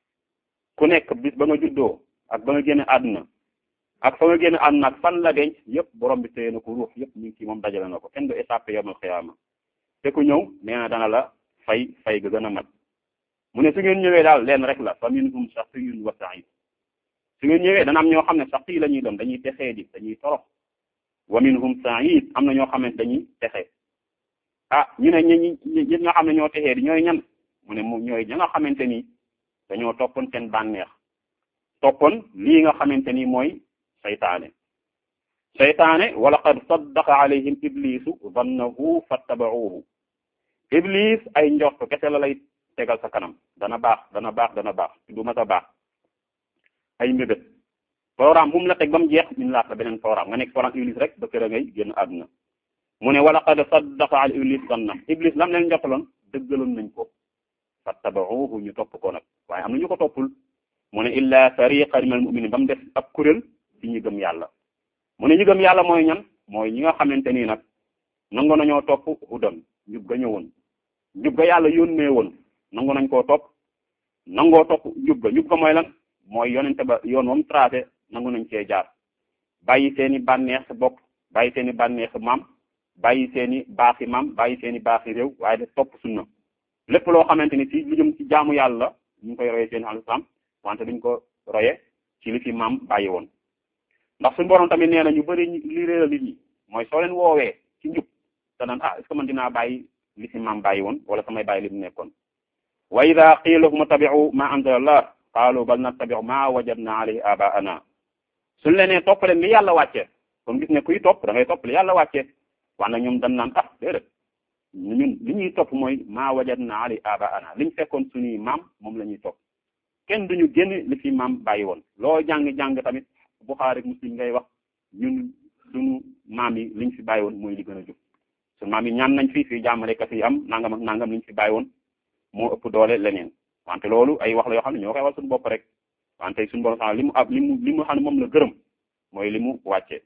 ku nekk bis ba nga juddoo ak ba nga génne àdduna ak fa nga génne àdduna ak fan la denc yëpp borom bi téye na ko ruux yëpp mi ngi ci moom dajale na ko kenn du échappé yawmal xiyaama te ku ñëw nee na dana la fay fay ga gën a mat mu ne su ngeen ñëwee daal leen rek la fa minhum shaqiyyun wa sa'id su ngeen ñëwee dana am ñoo xam ne saqi la ñuy doon dañuy texee di dañuy torox wa minhum sa'id am na ñoo xamante dañuy texe ah ñu ne ñi ñi nga xam ne ñoo texee di ñooy ñan mu ne mu ñooy ña nga xamante ni dañoo toppoon seen bànneex toppoon lii nga xamante ni mooy saytaane saytaane wa laqad saddaqa alayhim iblisu dannahu fattaba'uhu iblis ay njort kese la lay tegal sa kanam dana baax dana baax dana baax du ma sa baax ay mbébét programme bu mu la teg ba mu jeex min laat la beneen programme nga nekk programme iblis rek ba kër a ngay génn àdduna mu ne wa laqad saddaqa al iblis danna iblis lam leen njortaloon dëggaloon nañ ko fattaba'uhu ñu topp ko nag waaye am na ñu ko toppul mu ne illa fariqan minal mu'minin ba mu def ab kuréel ci ñi gëm yàlla mu ne ñi gëm yàlla mooy ñan mooy ñi nga xamante nii nag nangu nañoo topp hudan njub ga ñëwoon njub ga yàlla yónnee woon nangu nañ koo topp nangoo topp njub ga njub ga mooy lan mooy yonente ba yoon moom tracé nangu nañ cee jaar bàyyi seeni bànneex bopp bàyyi seeni bànneex maam bàyyi seeni baaxi maam bàyyi seeni baaxi réew waaye de topp sunna lépp loo xamante ni ci lu jëm ci jaamu yàlla ñu ngi koy roye seen alislam wante duñ ko roye ci li fi maam bàyyi woon ndax suñu borom tamit nee na ñu bëri li réeral nit ñi mooy soo leen woowee ci njub te naan ah est-ce que man dinaa bàyyi li fi maam bàyyi woon wala samay bàyyi li mu nekkoon wa ida qiila lahum ittabi'u ma anzala allah qaalu bal nattabi'u ma wajadna alayhi abaana suñ leen nee topp leen li yàlla wàcce kon gis ne kuy topp da ngay topp li yàlla wàcce wax na ñoom dañ naan ah déedéet ñun li ñuy topp mooy ma wajadna alayhi abaana liñ fekkoon suñuy maam moom la ñuy topp kenn duñu génn li fi maam bàyyi woon loo jàng-jàng tamit Buxaari Muslim ngay wax ñun suñu maam yi liñ fi bàyyi woon mooy li gën a jub suñu maam yi ñaan nañ fi fii jàmmale ka fi am nangam ak nangam liñ fi bàyyi woon moo ëpp doole leneen wante loolu ay wax la yoo xam ne ñoo koy wax suñu bopp rek wante suñu borom sax li mu ab li mu li mu xam ne moom la gërëm mooy li mu wàccee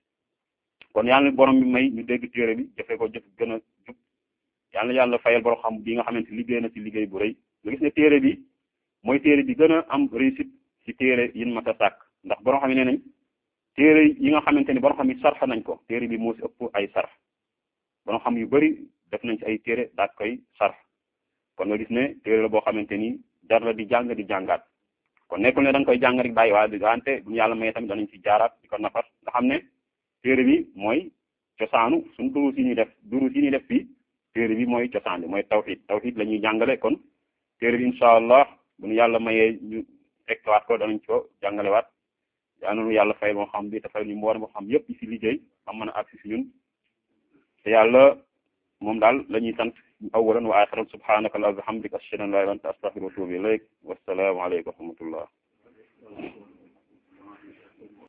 kon yàlla borom bi may ñu dégg téere bi jëfee ko jëf gën a jub yàlla yàlla fayal borom xam bi nga xamante liggéey na ci liggéey bu rëy nga gis ne téere bi mooy téere bi gën a am réussite ci téere yin ma ta sàkk ndax borom xam ne nañ téere yi nga xamante ni borom xam yi sarfa nañ ko téere bi moo ci ëpp ay sarf borom xam yu bari def nañ ci ay téere daat koy sarf kon nga gis ne téere la boo xamante ni jar la di jàng di jàngaat kon nekkul ne da nga koy jàng rek bàyyi waaye di wante bu ñu yàlla may tamit danañ ci jaaraat di ko nafar nga xam ne téere bi mooy cosaanu suñ durus yi ñuy def durus yi ñuy def fii téere bi mooy cosaan bi mooy tawxid tawxid la ñuy jàngale kon téere bi incha allah bu ñu yàlla mayee ñu fekkewaat ko danañ ko jàngalewaat yaa nonu yàlla fay moo xam bi te fay ñu mboolem moo xam yëpp si liggéey am mën a agsi si ñun te yàlla moom daal la ñuy sant awalan wa axiran subhanaka allah bihamdika ashhadu an la ilaha illa anta astaghfiruka wa atubu ilayk wassalaamu aleykum wa rahmatullah